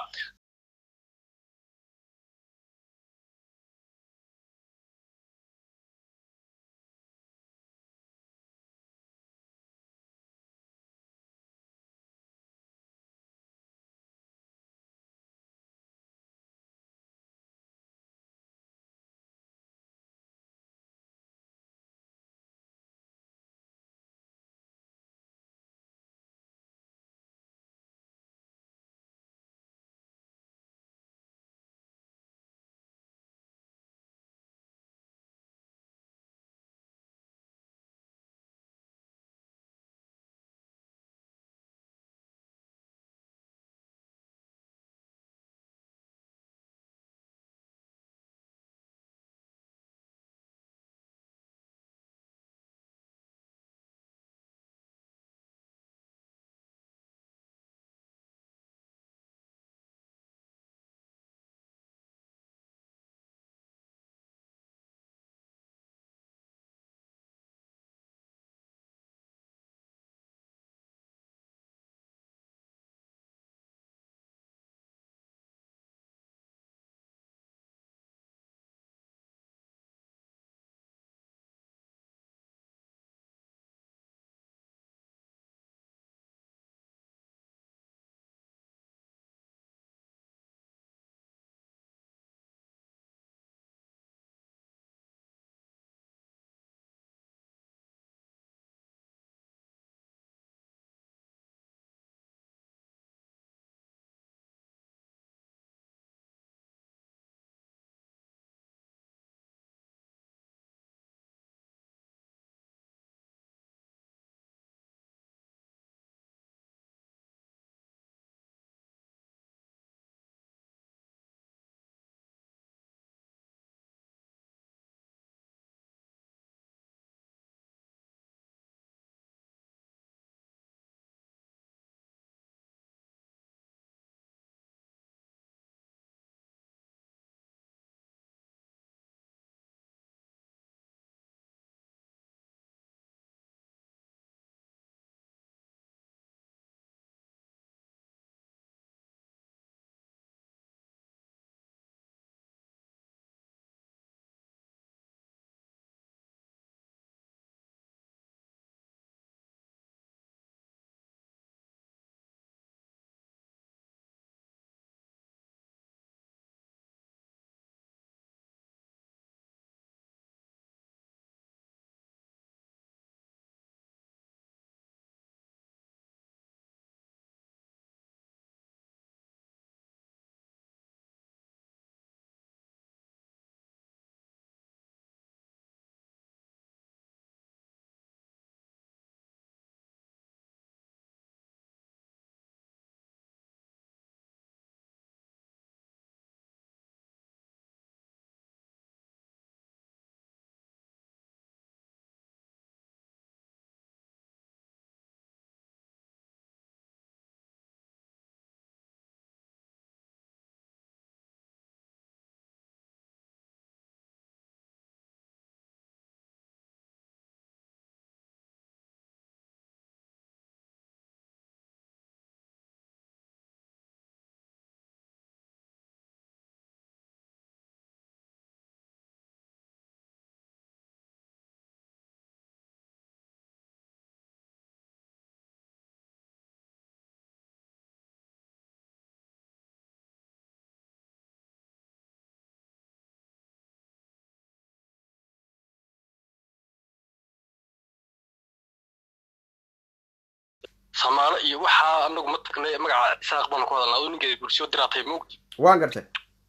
samaalo iyo waxaa anagu ma tagnay magaca isaaq baanu ku hadalnaa oo ninkeeda bulsho diraatay moogti waan gartay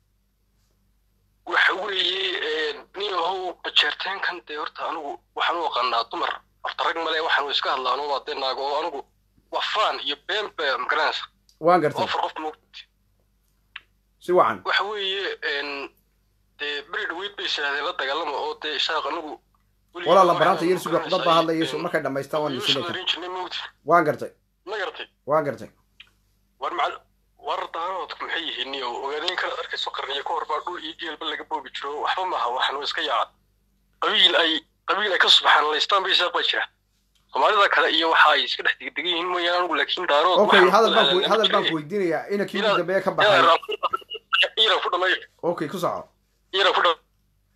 waxa weeye nin ahow bajeerteenkan dee horta anigu waxaan u aqaanaa dumar horta rag male waxaan iska hadlaano waa dee naago oo anigu waa faan iyo been ba magaranaysa waan gartay ofar qof moogti si wacan waxa weeye dee beri dhaweyd bay yidhahdeen la dagaalama oo dee isaaq anigu weligii walaala waxaan baraanta yar suga dad baa magaranaysaa hadlaya een, markay dhamaystaan waan ayuu isinay soo darin jirnay moogti waan gartay ma garatay waan gartay war macal war daaroodku maxay yihiin iyo ogaadeen kala arkayso qarniyo ka hor baa dhul iyo geelba laga boobi jiro waxba maaha waxan waa iska yaacan qabiil ay qabiil ay ka subaxaan laystaan bay isaaq baa jira soomaalida kale iyo waxa ay iska dhex degdegan yihiin mooyaan anigu laakiin daarood okay waxaan hadal baan ku ku hadal baan ku weydiinayaa ina kii ugu Inaad- dambeeya ka baxay iran ku dhamay okay ku soco iran ku dhamay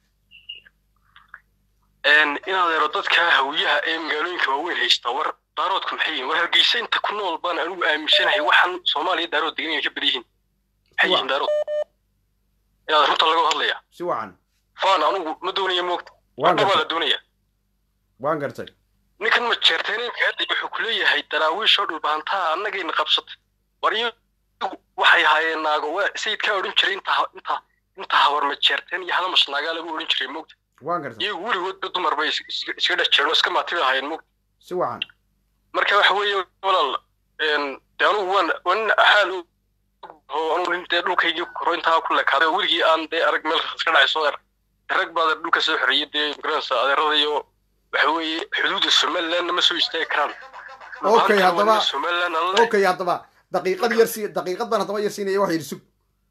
inaad ero dadka hawiyaha ee magaalooyinka waaweyn haysta war daaroodku maxay yihiin war hargeysa inta ku nool baan anigu aaminsanahay waxaan soomaaliya daarood degan inay ka badan yihiin maxay yihiin daarood inaad runta laga hadlaya si wacan faan anigu ma doonaya moogta waan waxba waa gartay la doonaya waan gartay ninkan ma jeerteeninka hadda wuxuu ku leeyahay daraawiishoo dhulbaantaha annagayna qabsatay war iyagu waxay ahaayeen naago waa sayidkaa odhan jiray inta inta inta habar ma jeerteen iyo halamas naagaa lagu odhan jiray moogta waan gartay iyagu weligoodba dumar bay is- is- iska dhex jireen oo iska maati bay ahaayeen moogta si wacan marka waxa weeye walaal een, dee anugu waan waan xaal u- oo anugu nin dee dhulkaygii koro intaa ku lekaaday oo weligii aan dee arag meel iska dhacay soo er rag baa dhulka soo xoriyey dee magaranaysa adeerada iyo waxa weeye xuduudda somalilandna ma soo istaagi karaan Okay, Halkan haddaba- waa somaliland alle okay haddaba daqiiqad yar si daqiiqad baan haddaba yar siinaya wax yidhi sug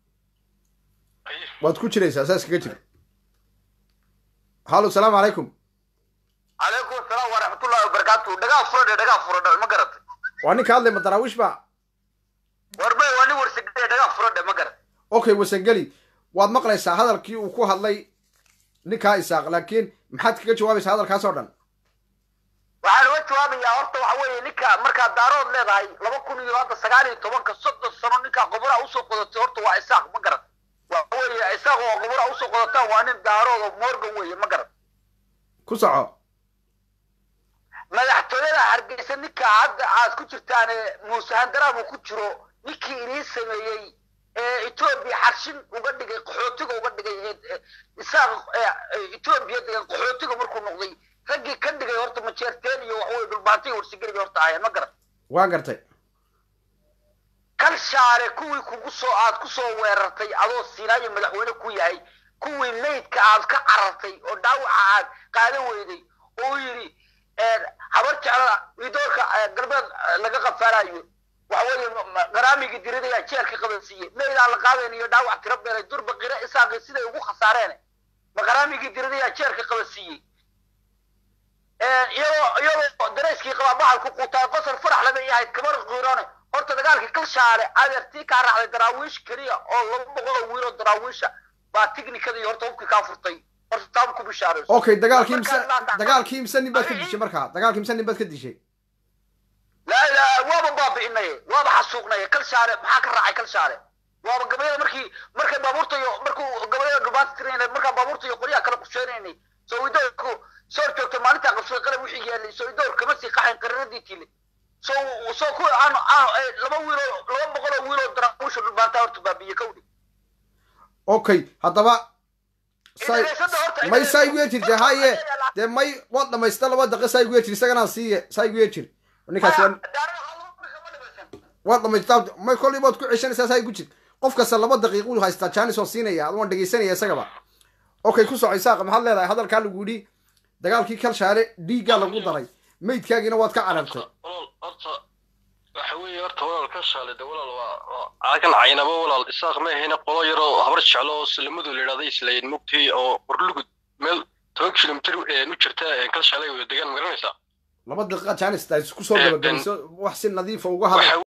waad ku jiraysaa saas kaga jir hallo salaamu calaykum calaykum asalaam waraxmatullahi wabarakaatu dhagaa furadhe dhagaa furadhe ma garatay waa ninka hadlay ma daraawiish ba warbay waa nin warsigade dhagaa furadhe ma garatay okay wasangeli waad maqlaysaa hadalkii uu ku hadlay ninkaa isaaq laakiin maxaad kaga jawaabaysaa hadalkaas oo dhan waxaan uga jawaabayaa horta waxa weeye ninka markaad daarood leedahay laba kun iyo hadda sagaal iyo tobanka soddon sano ninkaa qobura usoo qodatay horta waa isaaq ma garat waxa weeye isaaq oo qobura usoo qodataan waa nin daarood oo morgan weeye ma garat ku soco madaxtooyada hargeysa ninka hadda aad ku jirtaan ee muuse handaraab uu ku jiro ninkii inii sameeyey ee etoobiya xarshin uga dhigay qaxootiga uga dhigay ee- ee isaaq ee- ee etoobiya degan qaxootiga markuu noqday raggii ka dhigay horta majeerteen iyo waxaweye dhulbaantiga warsigeli bay horta ahayeen ma garan waan gartay kal shaale kuwii kugu soo aad ku soo weerartay adoo siinaayo madaxweyne ku yahay kuwii maydka aad ka carartay oo dhaawaca aad qaadan weyday oo yidhi habar jeclada idoorka galbeed laga qafaalayo waxa weeye qaraamigii diradayaa jeelka qabansiiyey maydaan la qaadayn iyo dhaawac tiro beelay durba qira isaaqi siday ugu khasaareen ma qaraamigii diradayaa jeelka qabansiiyey iyagoo iyagoo darayskii qabaa baxal ku quutaa qosol farax lama yahayd kamar qiirone horta dagaalkii kalshaale adeertii kaa raacday daraawiish keliya oo laba boqol oo wiil oo daraawiisha baa tiknikadii horta hubkii kaa furtay horta taaba ku bishaarayso okay dagaalkii imse Markaa- dagaalkii imse nin baad ka dishay markaa dagaalkii imse nin baad ka dishay laa ilaa waaba baabi'inaye waaba xasuuqnaye kalshaale maxaa ka raacay kalshaale waaba gabayada markii markay baabuurta iyo markuu gabayada dhubaanta tirinay markaa baabuurta iyo qoryaha kala qusheynaynay soo idoorku soo joogtay maalintaa qabsaday qalab wixii yaalay soo idoor kama sii qaxayn qararadii tiile soo soo ku aan aan laba wiiloo laba boqol oo wiiloo daraawiisha dhubaantaa horta baabi'iye kawdhi okay haddaba say Idriisada horta- may saa igu yeejirte haye dee may waad dhamaysta laba daqiiq saa igu yeejir isagana siiye saa igu yeejir ninkaas waa waad dhamaystaa may kolley baad ku ceshanaysaa saa igu jir qof kasta laba daqiiq uu haystaa jaanis oo siinaya ad waan dhegaysanaya isagaba okay ku soco isaaq maxaad leedahay hadalkaa lagu yidhi dagaalkii kalshaale dhiiggaa lagu daray meydkaagiina waad ka carartay walaal horta waxa weeye horta walaal ka shaale de walaal waa waa cagan caynaba walaal isaaq ma ahayna qolo yaroo habar jeclo oo salamadu la yidhahda islayn mugtay oo qorlugud meel toban kilomitir u jirta ka shaale wada degaan ma garanaysaa laba daqiiqa jaanis taa isku soo Eh, gabagabayso wax si nadiifa uga hadal waxa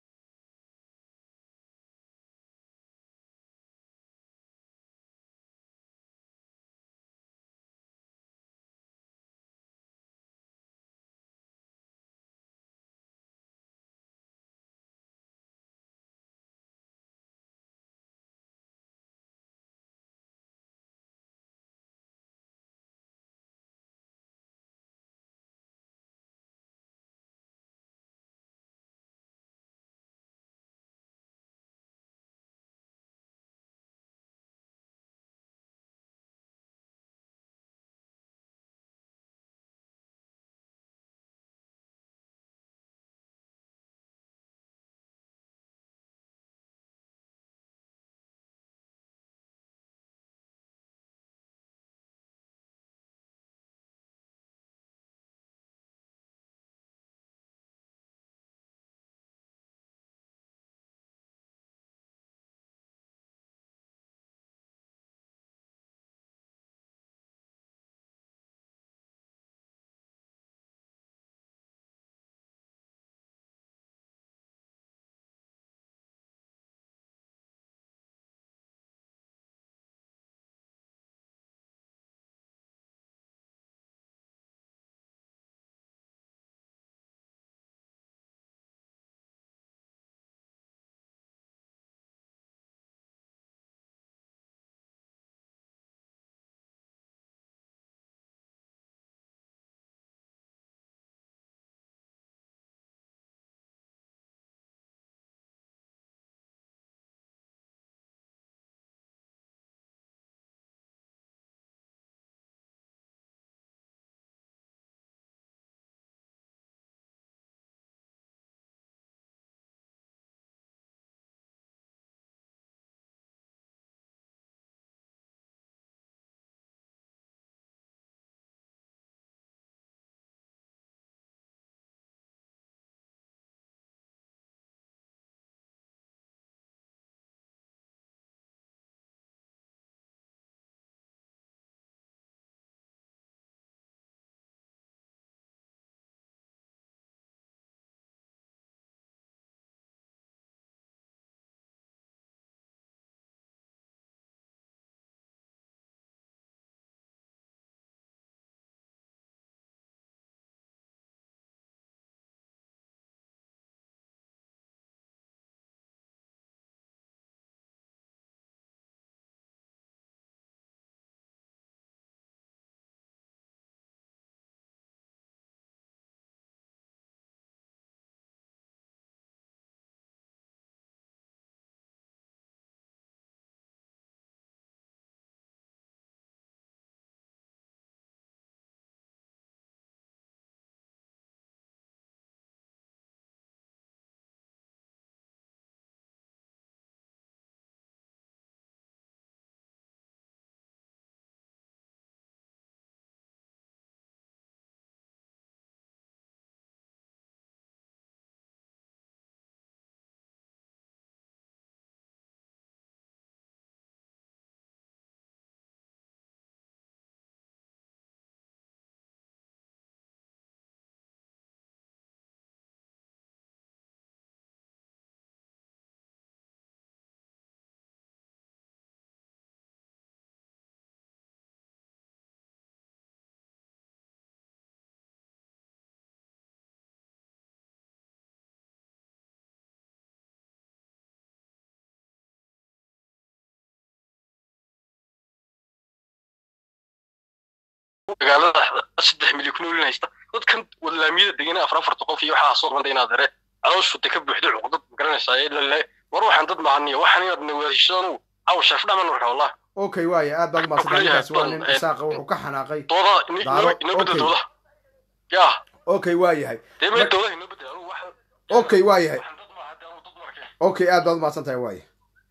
magaalada saddex milyan ku noolin haysta dadkan walaamiyada degana afar afarta qof iyo waxaa soo ranta inaad dare calooshu de ka buuxdo cuqdad magaranaysaa ee lale war waxaan dad mahaniyo waxaan inaad nawaashadanu caw sharaf dhaman marka wallah okay waaya aad baad umaadsantahay Kuleeyahay ninkaasi waa nin badan, isaaqa wuxuu ka xanaaqay dooda Daaro, inoo bedel okay. dooda ya okay waayahay dee mee doodaha inoo bedel anugu wax okay waayahay waxaan dad maaha dee anugu dad markee okay aad baad umaadsan tahay waaya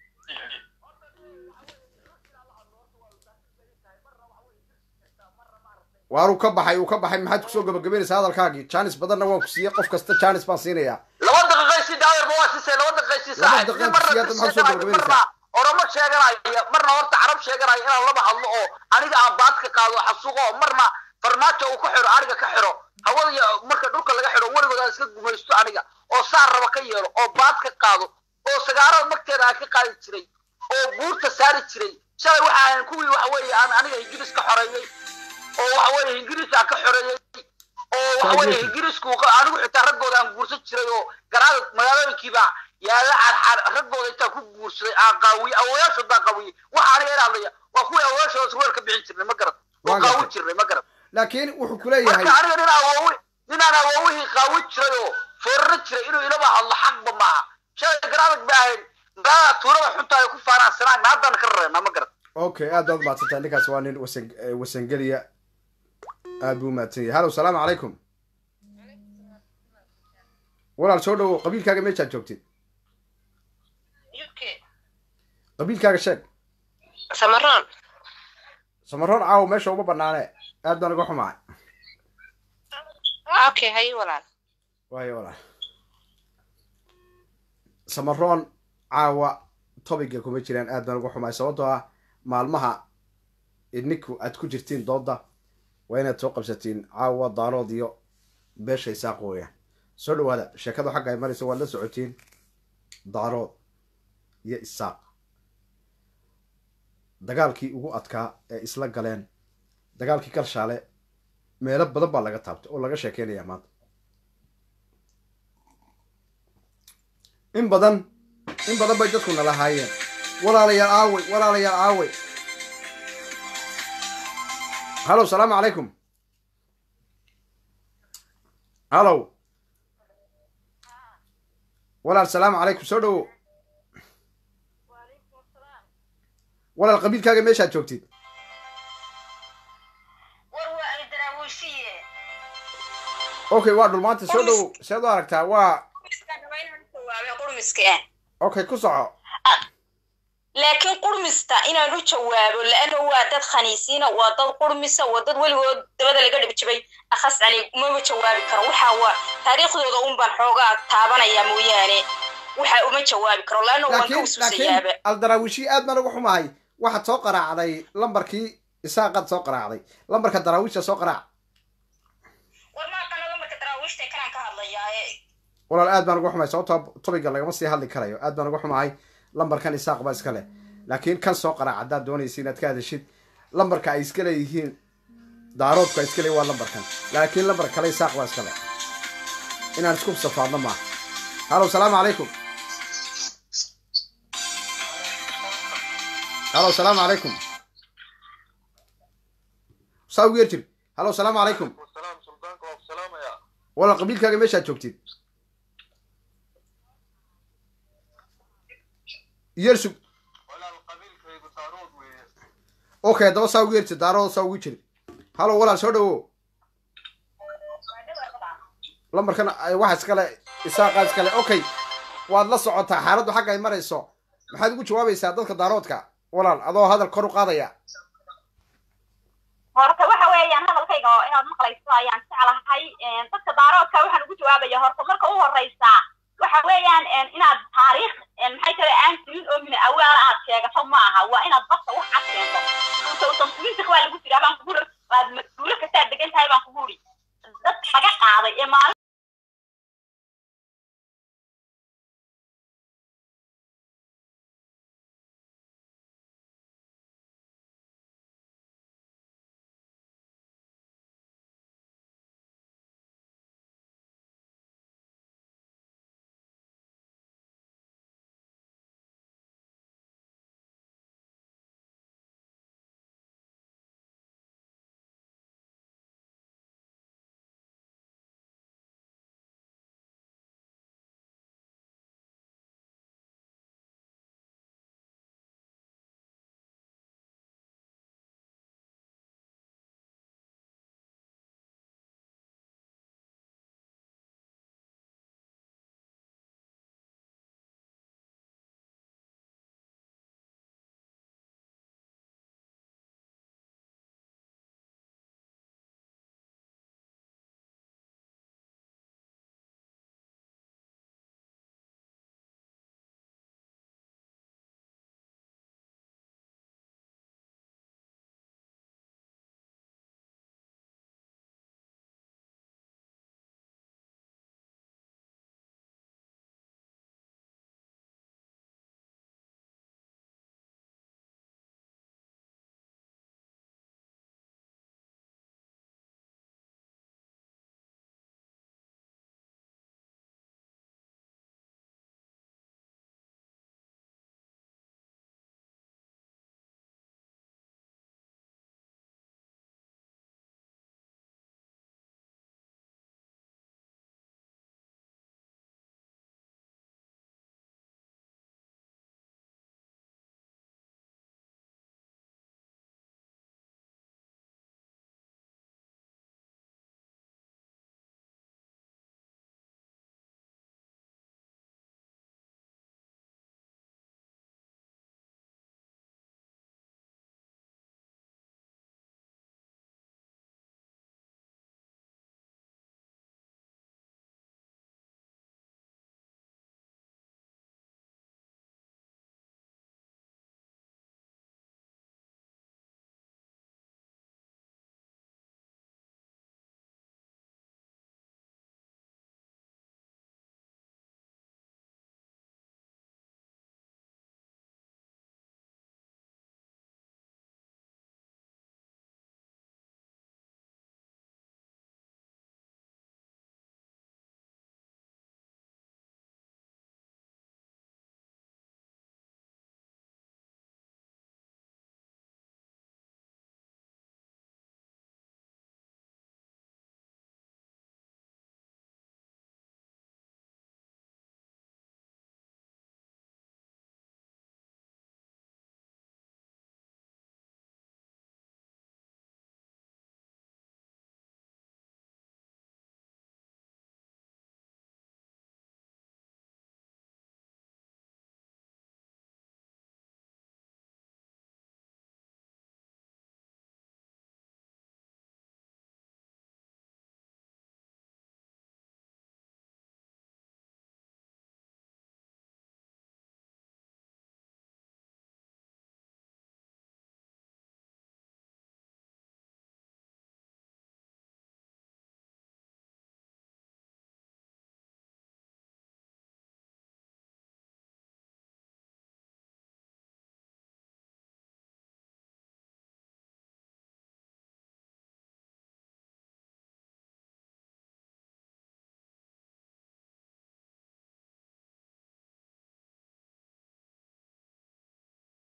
waaruu ka baxay uu ka baxay maxaad kusoo gabagabaynaysaa hadalkaagii jaanis badanna waan ku siiyey qof kasta jaanis baan siinayaa laba daqiiqay si daayarba waa siisay laba daqiiqay si Laba saaxib daqiiqay marna siyaada maxaa soo gabagabaynaysaa? marna oromo sheeganaya marna horta carab sheeganaya inaan laba hadlo oo aniga aan baad ka qaado xasuuqo oo marna farmaajo uu ka xiro aniga ka xiro hawada iyo marka dhulka laga xiro weligood aan iska gumaysto aniga oo saar raba ka yeelo oo baad ka qaado oo sagaarada magteeda aan ka qaadi jiray oo buurta saari jiray shalay waxa ahayn kuwii waxa weeye aan aniga ingiriis ka xoreeyey oo waxa weeye ingiriis aan ka xoreeyey oo waxa weeye Taageerta. ingiriisku anigu xitaa raggooda aan guursan jiray oo garaada magaalooyinkiiba yaala aan raggooda intaan ku guursaday aan qaawiyey awoyaashood baan qaawiyey waxa aniga ila hadlaya waa kuwii awoyaashooda weer ka bixin jirnay ma garad oo Waa qaawin gartay. jirnay ma garad laakiin wuxuu ku leeyahay marka aniga nin awoowi ninaan awoowihii qaawin jiray oo fooraro jiray inuu ilaba hadlo xaqba maaha shalay garaadag ba ahayn magaalada tuurada xunta ay ku faanaan sanaagna haddaan ka rareynaa ma garad okay aad baad umaadsan tahay ninkaas waa nin wasan eh, wasangeliya aad buu umahadsan yahay hallow salaamu calaykum walaal soo dhowow qabiilkaaga meeshaad joogtid qabiilkaaga sheeg samaroon samaroon caawo meesha uma banaane aad baan uga xumahay okay haye walaal waayo walaal samaroon caawa tobiga kuma jiraan aad baan uga xumahay sababtoo ah maalmaha idninku aad ku jirtiin dooda waa inaad soo qabsatiin caawa daarood iyo beesha isaaq weeyaan soo dhawaada sheekadu xagga ay marayso waad la socotiin daarood iyo isaaq dagaalkii ugu adkaa ee isla galeen dagaalkii kalshaale meelo badan baa laga taabtay oo laga sheekeynayaa maanta in badan in badan bay dadku nala haayeen walaalayaal aawey walaalayaal aawey hallow salaamu calaykum hallow walaal salaamu calaykum soo dhowo walaal qabiilkaaga meeshaad joogtid okay waa dhulmaanta soo dhowo seed u aragtaa waa okay ku soco laakiin qurmista inaan u jawaabo laana waa dad khaniisiina waa dad qurmisa waa dad weligood dabada laga dhibjibay akhas cali umama jawaabi karo waxa waa taariikhdooda un baan xoogaa taabanaya mooyaane waxa uma jawaabi karo laana waan ka laakiin usuusayaaba laakiin aldaraawishi aad baan uga xumahay waxaad soo qaraacday lambarkii isaaqaad soo qaraacday lambarka daraawiishta soo qaraac war maaqana lambarka daraawiishta kanaan ka hadlayaa walaal aad baan uga xumahay sababtoo tobiga lagama sii hadli karayo aad baan uga xumahay lambarkan isaaq baa iska leh laakiin kan soo qaraac haddaad doonaysa inaad ka hadashid lambarka ay iska leeyihiin daaroodku ay iska leeyihin waa lambarkan laakiin lambarka kale isaaq baa iska leh inaan isku safaadno maaha hallow salaamu calaykum hallow salaamu calaykum saa ugu yar jir hallow salaamu calaykum salaam suldaanka waa ku salaamaya walaal qabiilkaaga meeshaad joogtid yersug walaal qabiilkaygu taarood weeye okay haddaba saa ugu yertid daarooda saa ugu jiri hallow walaal soo dhawo lambarkan ay waxa iskale isaaqaa iskale okay waad la socotaa xaaladdu xagga ay marayso maxaad ugu jawaabaysaa dadka daaroodka walaal adoo hadal kor u qaadaya horta waxa weeyaan hadalkayga oo inaad maqlayso ayaan jeclahay dadka daaroodka waxaan ugu jawaabaya horta marka u horeysa waxa weeyaan inaad taariikh maxay kale aan jirin oo mina awaala aad sheegato ma aha waa inaad badka wax cad keento usan tulintik waa lagu jiraa baan kugu waad mas-uulo kastaad degan tahay baan kugu uri dadka laga qaaday ee maalin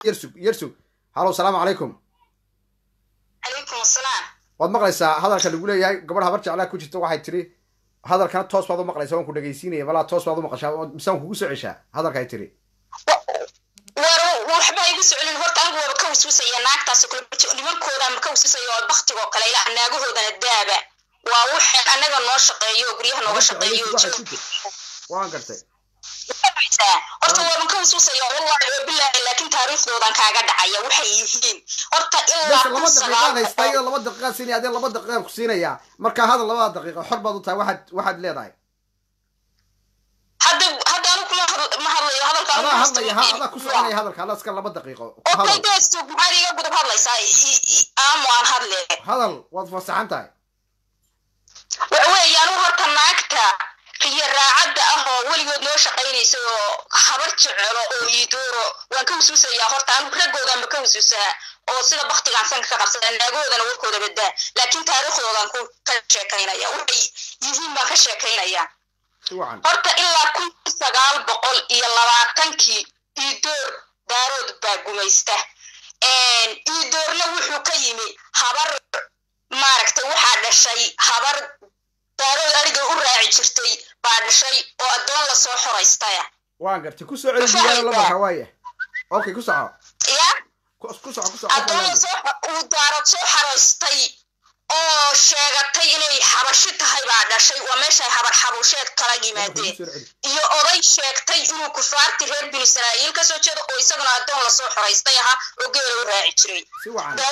yarsug yarsug halow salaamu calaykum calaykum asalaam waad maqlaysaa hadalka lagu leeyahay gabadh habar jeclaa ku jirta waxay tiri hadalkana toos baad u maqlaysaa waan ku dhegaysiinaya malaa toos baad u maqashaa mise waan kugu soo ceshaa hadalka ay tiri war waxba igu socolin horta anigu waaba ka waswisaya naagtaas kale nimankooda ma ka waswisaya oo baktigoo kale ilaa naagahoodana daaba waa waxaan annaga noo shaqeeyo oo guryaha nooga shaqeeyo oo joog waan gartay horta waaban ka waswisaya wallahi oo bilaahi laakiin taariikhdoodan kaaga dhacaya waxay yihiin horta ilaa bes laba daqiiqaad haystaa iyadoo laba daqiiqaad siinaya adee laba daqiiqaan ku siinayaa marka hadal labada daqiiqo xor baad u tahay waxaad waxaad leedahay hadda hadda anigu kuma hadl- ma hadlayo hadalka anigu adaa ma hadlaya ha adaa ku soconaya hadalka adaa iska laba daqiiqo ku okay hadal deesto maxaad iga gudub hadlaysaa I- i- aamu aan hadle hadal waad fasaxan tahay waxa weeye anigu horta naagta riyo raacadda ah oo weligood noo shaqaynaysa oo habar jecelo oo iidooro waan ka wasuusayaa horta anigu raggoodanba ka wasuusaa oo sida baktigaan sanka ka qabsada naagahoodana warkooda badaa laakiin taariikhdoodan ku ka sheekaynaya waxay yihiin baan ka sheekaynaya si wacan horta ilaa kun sagaal boqol iyo labaatankii iidoor daarood baa gumaysta iidoorna wuxuu ka yimi habar maaragtay waxaa dhashay habar daarood ariga u raaci jirtay baa dhashay oo addoon lasoo xoraystaya waan gartay ku soo celi diyaano lambarka waaya okay ku soco ya ku ku soco ku soco addoon lasoo uu daarood soo xaraystay oo sheegatay inay xabashi tahay baa dhashay waa meeshay habar xabusheed kala yimaadeen iyo oday sheegtay inuu kufaarti reer binu israa'iil ka soo jeedo oo isaguna addoon lasoo xoraystay ahaa oo geela u raaci jiray si wacan